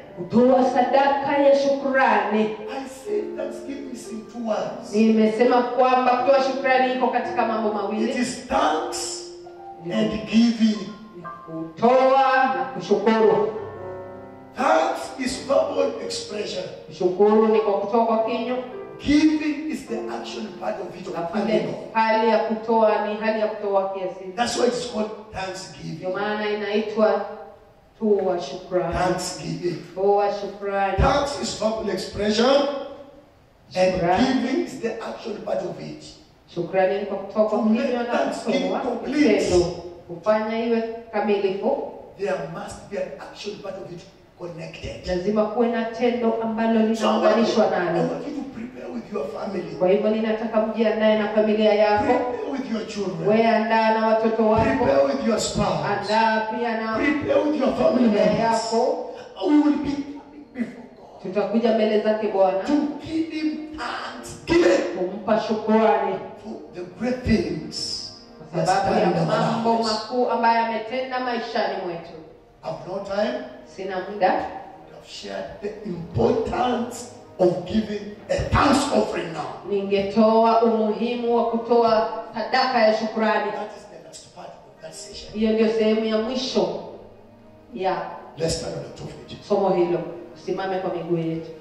kutoa sadaka ya shukrani I said thanksgiving is in two words. nimesema kwamba kutoa shukrani iko katika mambo It mawili is thanks and giving. kutoa na kushukuru Thanks is verbal expression. kushukuru ni kwa kutoa kwa kinywa Giving is the action part of it. na Of vile giving. hali ya kutoa ni hali ya kutoa kiasili That's why it's called ndio thanksgiving. maana inaitwa toa shukrani Thanksgiving. toa shukrani Thanks is verbal expression, and Shukrani. giving is the action part of it. shukrani ni kwa kutoa kwa To make kinywa na thanksgiving kutoa complete. kitendo kufanya iwe kamilifu There must be an action part of it connected. lazima kuwe na tendo ambalo So I want, you, linaunganishwa I nalo want you to prepare with your family. kwa hivyo ninataka mjiandae na familia yako Prepare with your children. wewe andaa na watoto wako Prepare with your spouse. andaa pia na Prepare with your family familia members. yako We will be coming before God tutakuja mbele zake bwana to give Him thanksgiving kumpa shukrani for the great things He kwa has sababu done ya in our mambo lives. makuu ambayo ametenda maishani mwetu I've no time. sina muda I've shared the importance of giving a thanks offering now. ningetoa umuhimu wa kutoa sadaka ya shukrani That is the last part of that session. hiyo ndio sehemu ya mwisho ya Let's stand on the two feet. somo hilo usimame kwa miguu yetu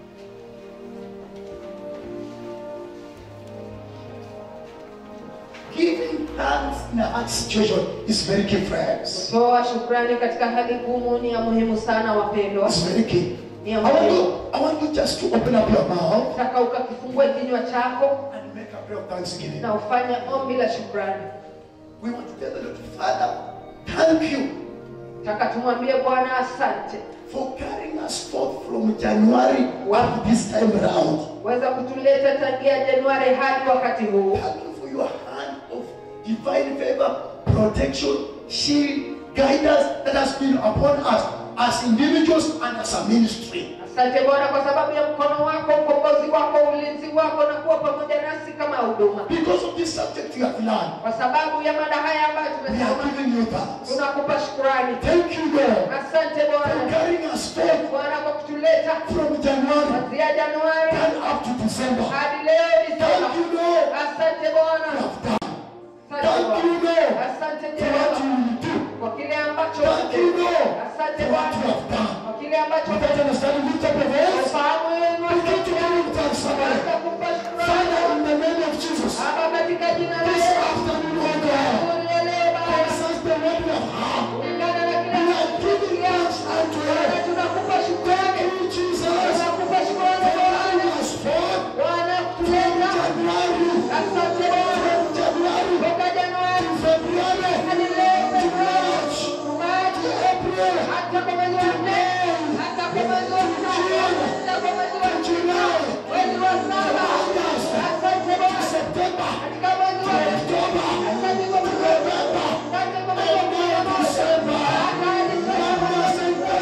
Giving thanks in a hard situation is very key, friends. kutoa shukrani katika hali ngumu ni ya muhimu sana wapendwa It's very key. ni I ya want muhimu you, I want you just to open up your mouth taka ukakifungue kinywa chako and make a prayer of thanksgiving. na ufanye ombi la shukrani We want to tell the Lord, Father, thank you taka tumwambie bwana asante for carrying us forth from January up to this time round. weza kutuleta tangia januari hadi wakati huu Thank you for your hand of divine favor, protection, shield, guidance that has been upon us as individuals and as a ministry. asante bwana kwa sababu ya mkono wako ukombozi wako ulinzi wako na kuwa pamoja nasi kama huduma Because of this subject you have learned, kwa sababu ya mada haya ambayo we are tumesoma giving you thanks. tunakupa shukurani Thank you, Lord, asante for bwana carrying us forth bwana kwa kutuleta from January kuanzia januari and up to December. hadi leo Disemba. Thank you, Lord, asante bwana you have done. Asante Thank Bwana. you, Lord, asante for what Jehova you will do. kwa kile ambacho Thank you, Lord, asante for what you bwana have done. kwa kile ambacho Without understanding, lift up your voice. ufahamu wenu Begin to give him thanks, somebody. Anza kumpa Father, shukrani in the name of Jesus, Baba katika jina la this Yesu afternoon, oh God, tunielee Baba concerns the word we have heard. kulingana na kile We are giving thanks unto Bwana you. tunakupa Thank shukrani you, Jesus, tunakupa shukrani for Bwana carrying us forth Bwana kutuleta January, asante Bwana January, toka Januari February, hadi leo Februari March, Machi April, hata kwa mwezi wa nne hata kwa mwezi wa tano hata kwa mwezi wa July, mwezi wa saba asante Bwana September, katika mwezi wa October, asante kwa mwezi wa November, asante kwa mwezi wa kumi na moja December. hata Disemba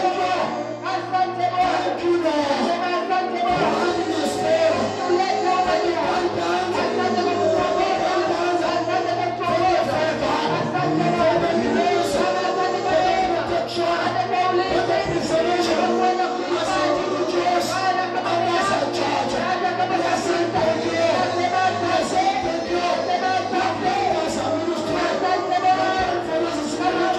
asante Bwana Thank you, Lord. sema asante Bwana Carrying us forth. tuleta unajua asante kwa kutuongoza asante kwa kutuongoza asante Bwana Baba asante kwa neema asante kwa ulinzi asante kwa kuhifadhi Bwana kama hata kama kasita nasema asante nasema asante asante Bwana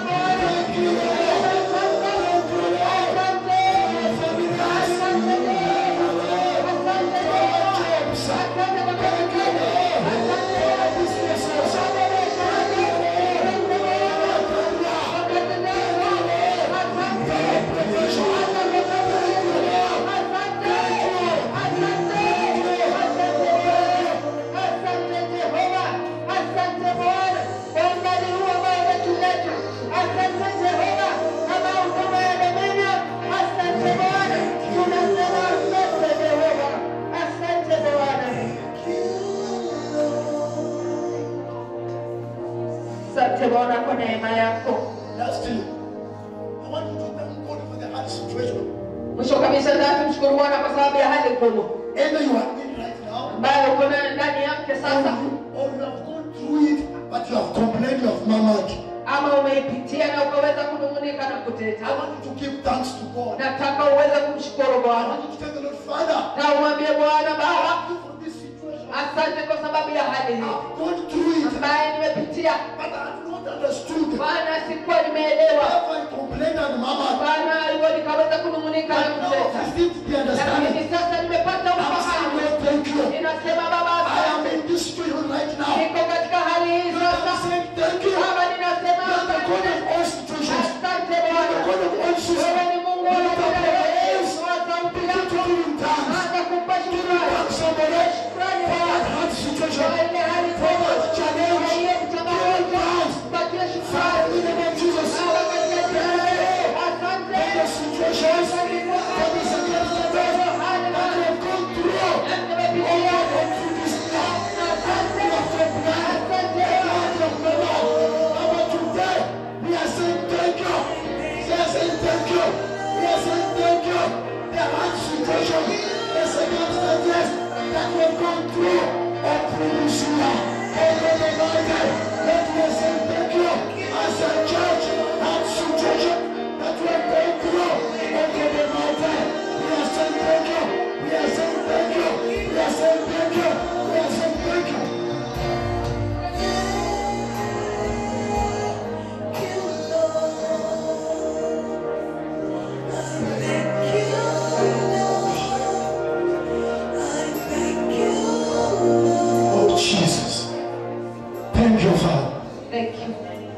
Asante Jehova, asante Bwana kwa umbali huu ambao umetuleta. Asante Jehova kama huduma ya Dominion. Asante Bwana, tunasema asante Jehova, asante Bwana, asante Bwana kwa neema yako. Lastly, I want you to thank God for the hard situation. Mwisho kabisa, nataka tumshukuru Bwana kwa sababu ya hali ngumu Either you are in right now, ambayo uko na- ndani yake or sasa, you, or you have gone through it, but you have complained, you have murmured. ama umeipitia na ukaweza kunung'unika na kuteta I want you to give thanks to God. nataka uweze kumshukuru I bwana want you to tell the Lord, Father, na umwambie bwana baba thank you for this situation. asante kwa sababu ya hali hii I've gone through it, ambaye nimepitia but I have not understood. bwana sikuwa nimeelewa Therefore, I complained and mama. bwana hivyo nikaweza kunung'unika na But now kuteta I've received the understanding. lakini sasa nimepata I'm saying, ufahamu Lord, thank you. ninasema baba I am asante in this situation right now. niko katika hali hii Lord, I'm sasa saying thank you. You baba ninasema are the God asante of all situations. asante You are the bwana God of all wewe situations. ni mungu wa Lift up your hands. wa sauti Begin to yako give him thanks. anza kumpa Give him shukrani thanks, somebody. shukrani For that bwana hard kwa situation. ile hali For kubwa that challenge. kwa hiyo Give him changamoto thanks. patie Father, shukrani in the name of Jesus. baba katika jina la Yesu asante For the situations, for the circumstances that you have gone through. Oh, nimepitia God, through this now. asante You have complied. asante You have complied. But today, we are saying thank you. We are saying thank you. We are saying thank you. The hard situation, the circumstances that we have gone through. Oh, through this year. Oh, God Almighty, let me say thank you. As a church, hard situation that we have gone through. Oh, God Almighty, we are saying thank you. We are saying thank you. We are saying thank you. We are saying thank you. Oh, Jesus. Thank you, Father. thank you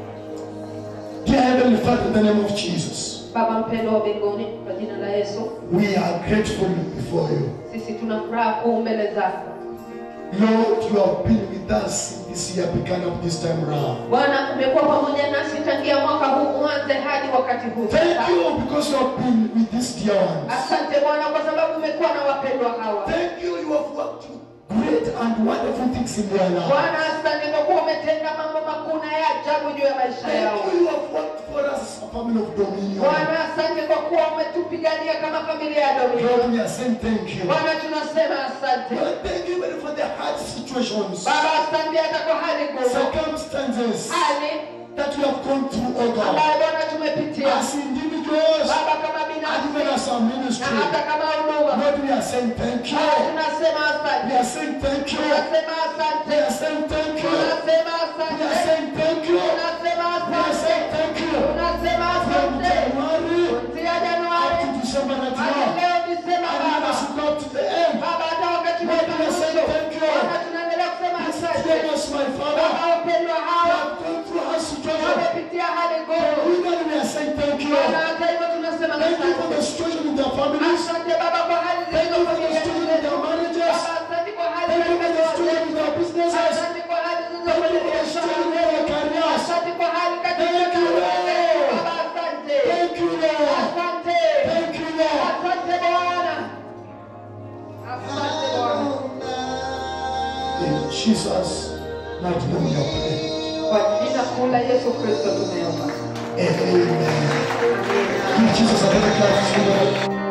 Dear Heavenly Father, in the name of Jesus, baba mpendo wa mbinguni kwa jina la Yesu we are grateful before you. sisi tuna furaha kuu mbele zako Lord, you have been with us in this year, beginning of this time around. bwana umekuwa pamoja nasi tangia mwaka huu mwanze hadi wakati huu Thank sasa. you because you have been with these dear ones. asante bwana kwa sababu umekuwa na wapendwa hawa Thank you, you have worked great and wonderful things in their life. bwana asante kwa kuwa umetenda mambo makuu na ya ajabu juu ya maisha yao Thank you, you have worked for us as a family of dominion. bwana asante kwa kuwa umetupigania kama familia ya domino Lord, we are saying thank you. bwana tunasema asante Lord, thank you even for the hard situations, baba asante hata kwa hali ngumu circumstances hali that we have gone through, oh God. ambayo bwana tumepitia As individuals baba kama and even binafsi as a na ministry, hata kama huduma Lord, we are saying thank you. baba tunasema We asante are saying thank you. tunasema We asante are saying thank you. tunasema We are asante saying thank you. tunasema We are asante saying thank you. tunasema From asante January kuanzia up Januari to December that hadi now. leo Disemba And let baba us go up to the end. baba hata wakati wa Lord, we are saying mwisho thank you. baba tunaendelea kusema These asante dear ones, my baba Father, wapendwa they hawa have gone through hard situation. wamepitia hali ngumu Even we are saying thank you. baba hata hivyo tunasema Thank you for asante the situation in their families. asante baba kwa hali Thank zilizo you for the familia situation in zetu their marriages. baba asante kwa hali Thank you katika for the ndoa situation in zetu their businesses. asante kwa hali zilizo Thank kwenye you for the biashara situation in their zetu careers. asante kwa hali katika Thank you, kazi zetu Lord. baba asante Thank you, Lord. asante Thank you, Lord. asante bwana asante bwana In Jesus' mighty name we are praying. kwa jina kuu la Yesu Kristo tumeomba Amen. Give Jesus a hand clap.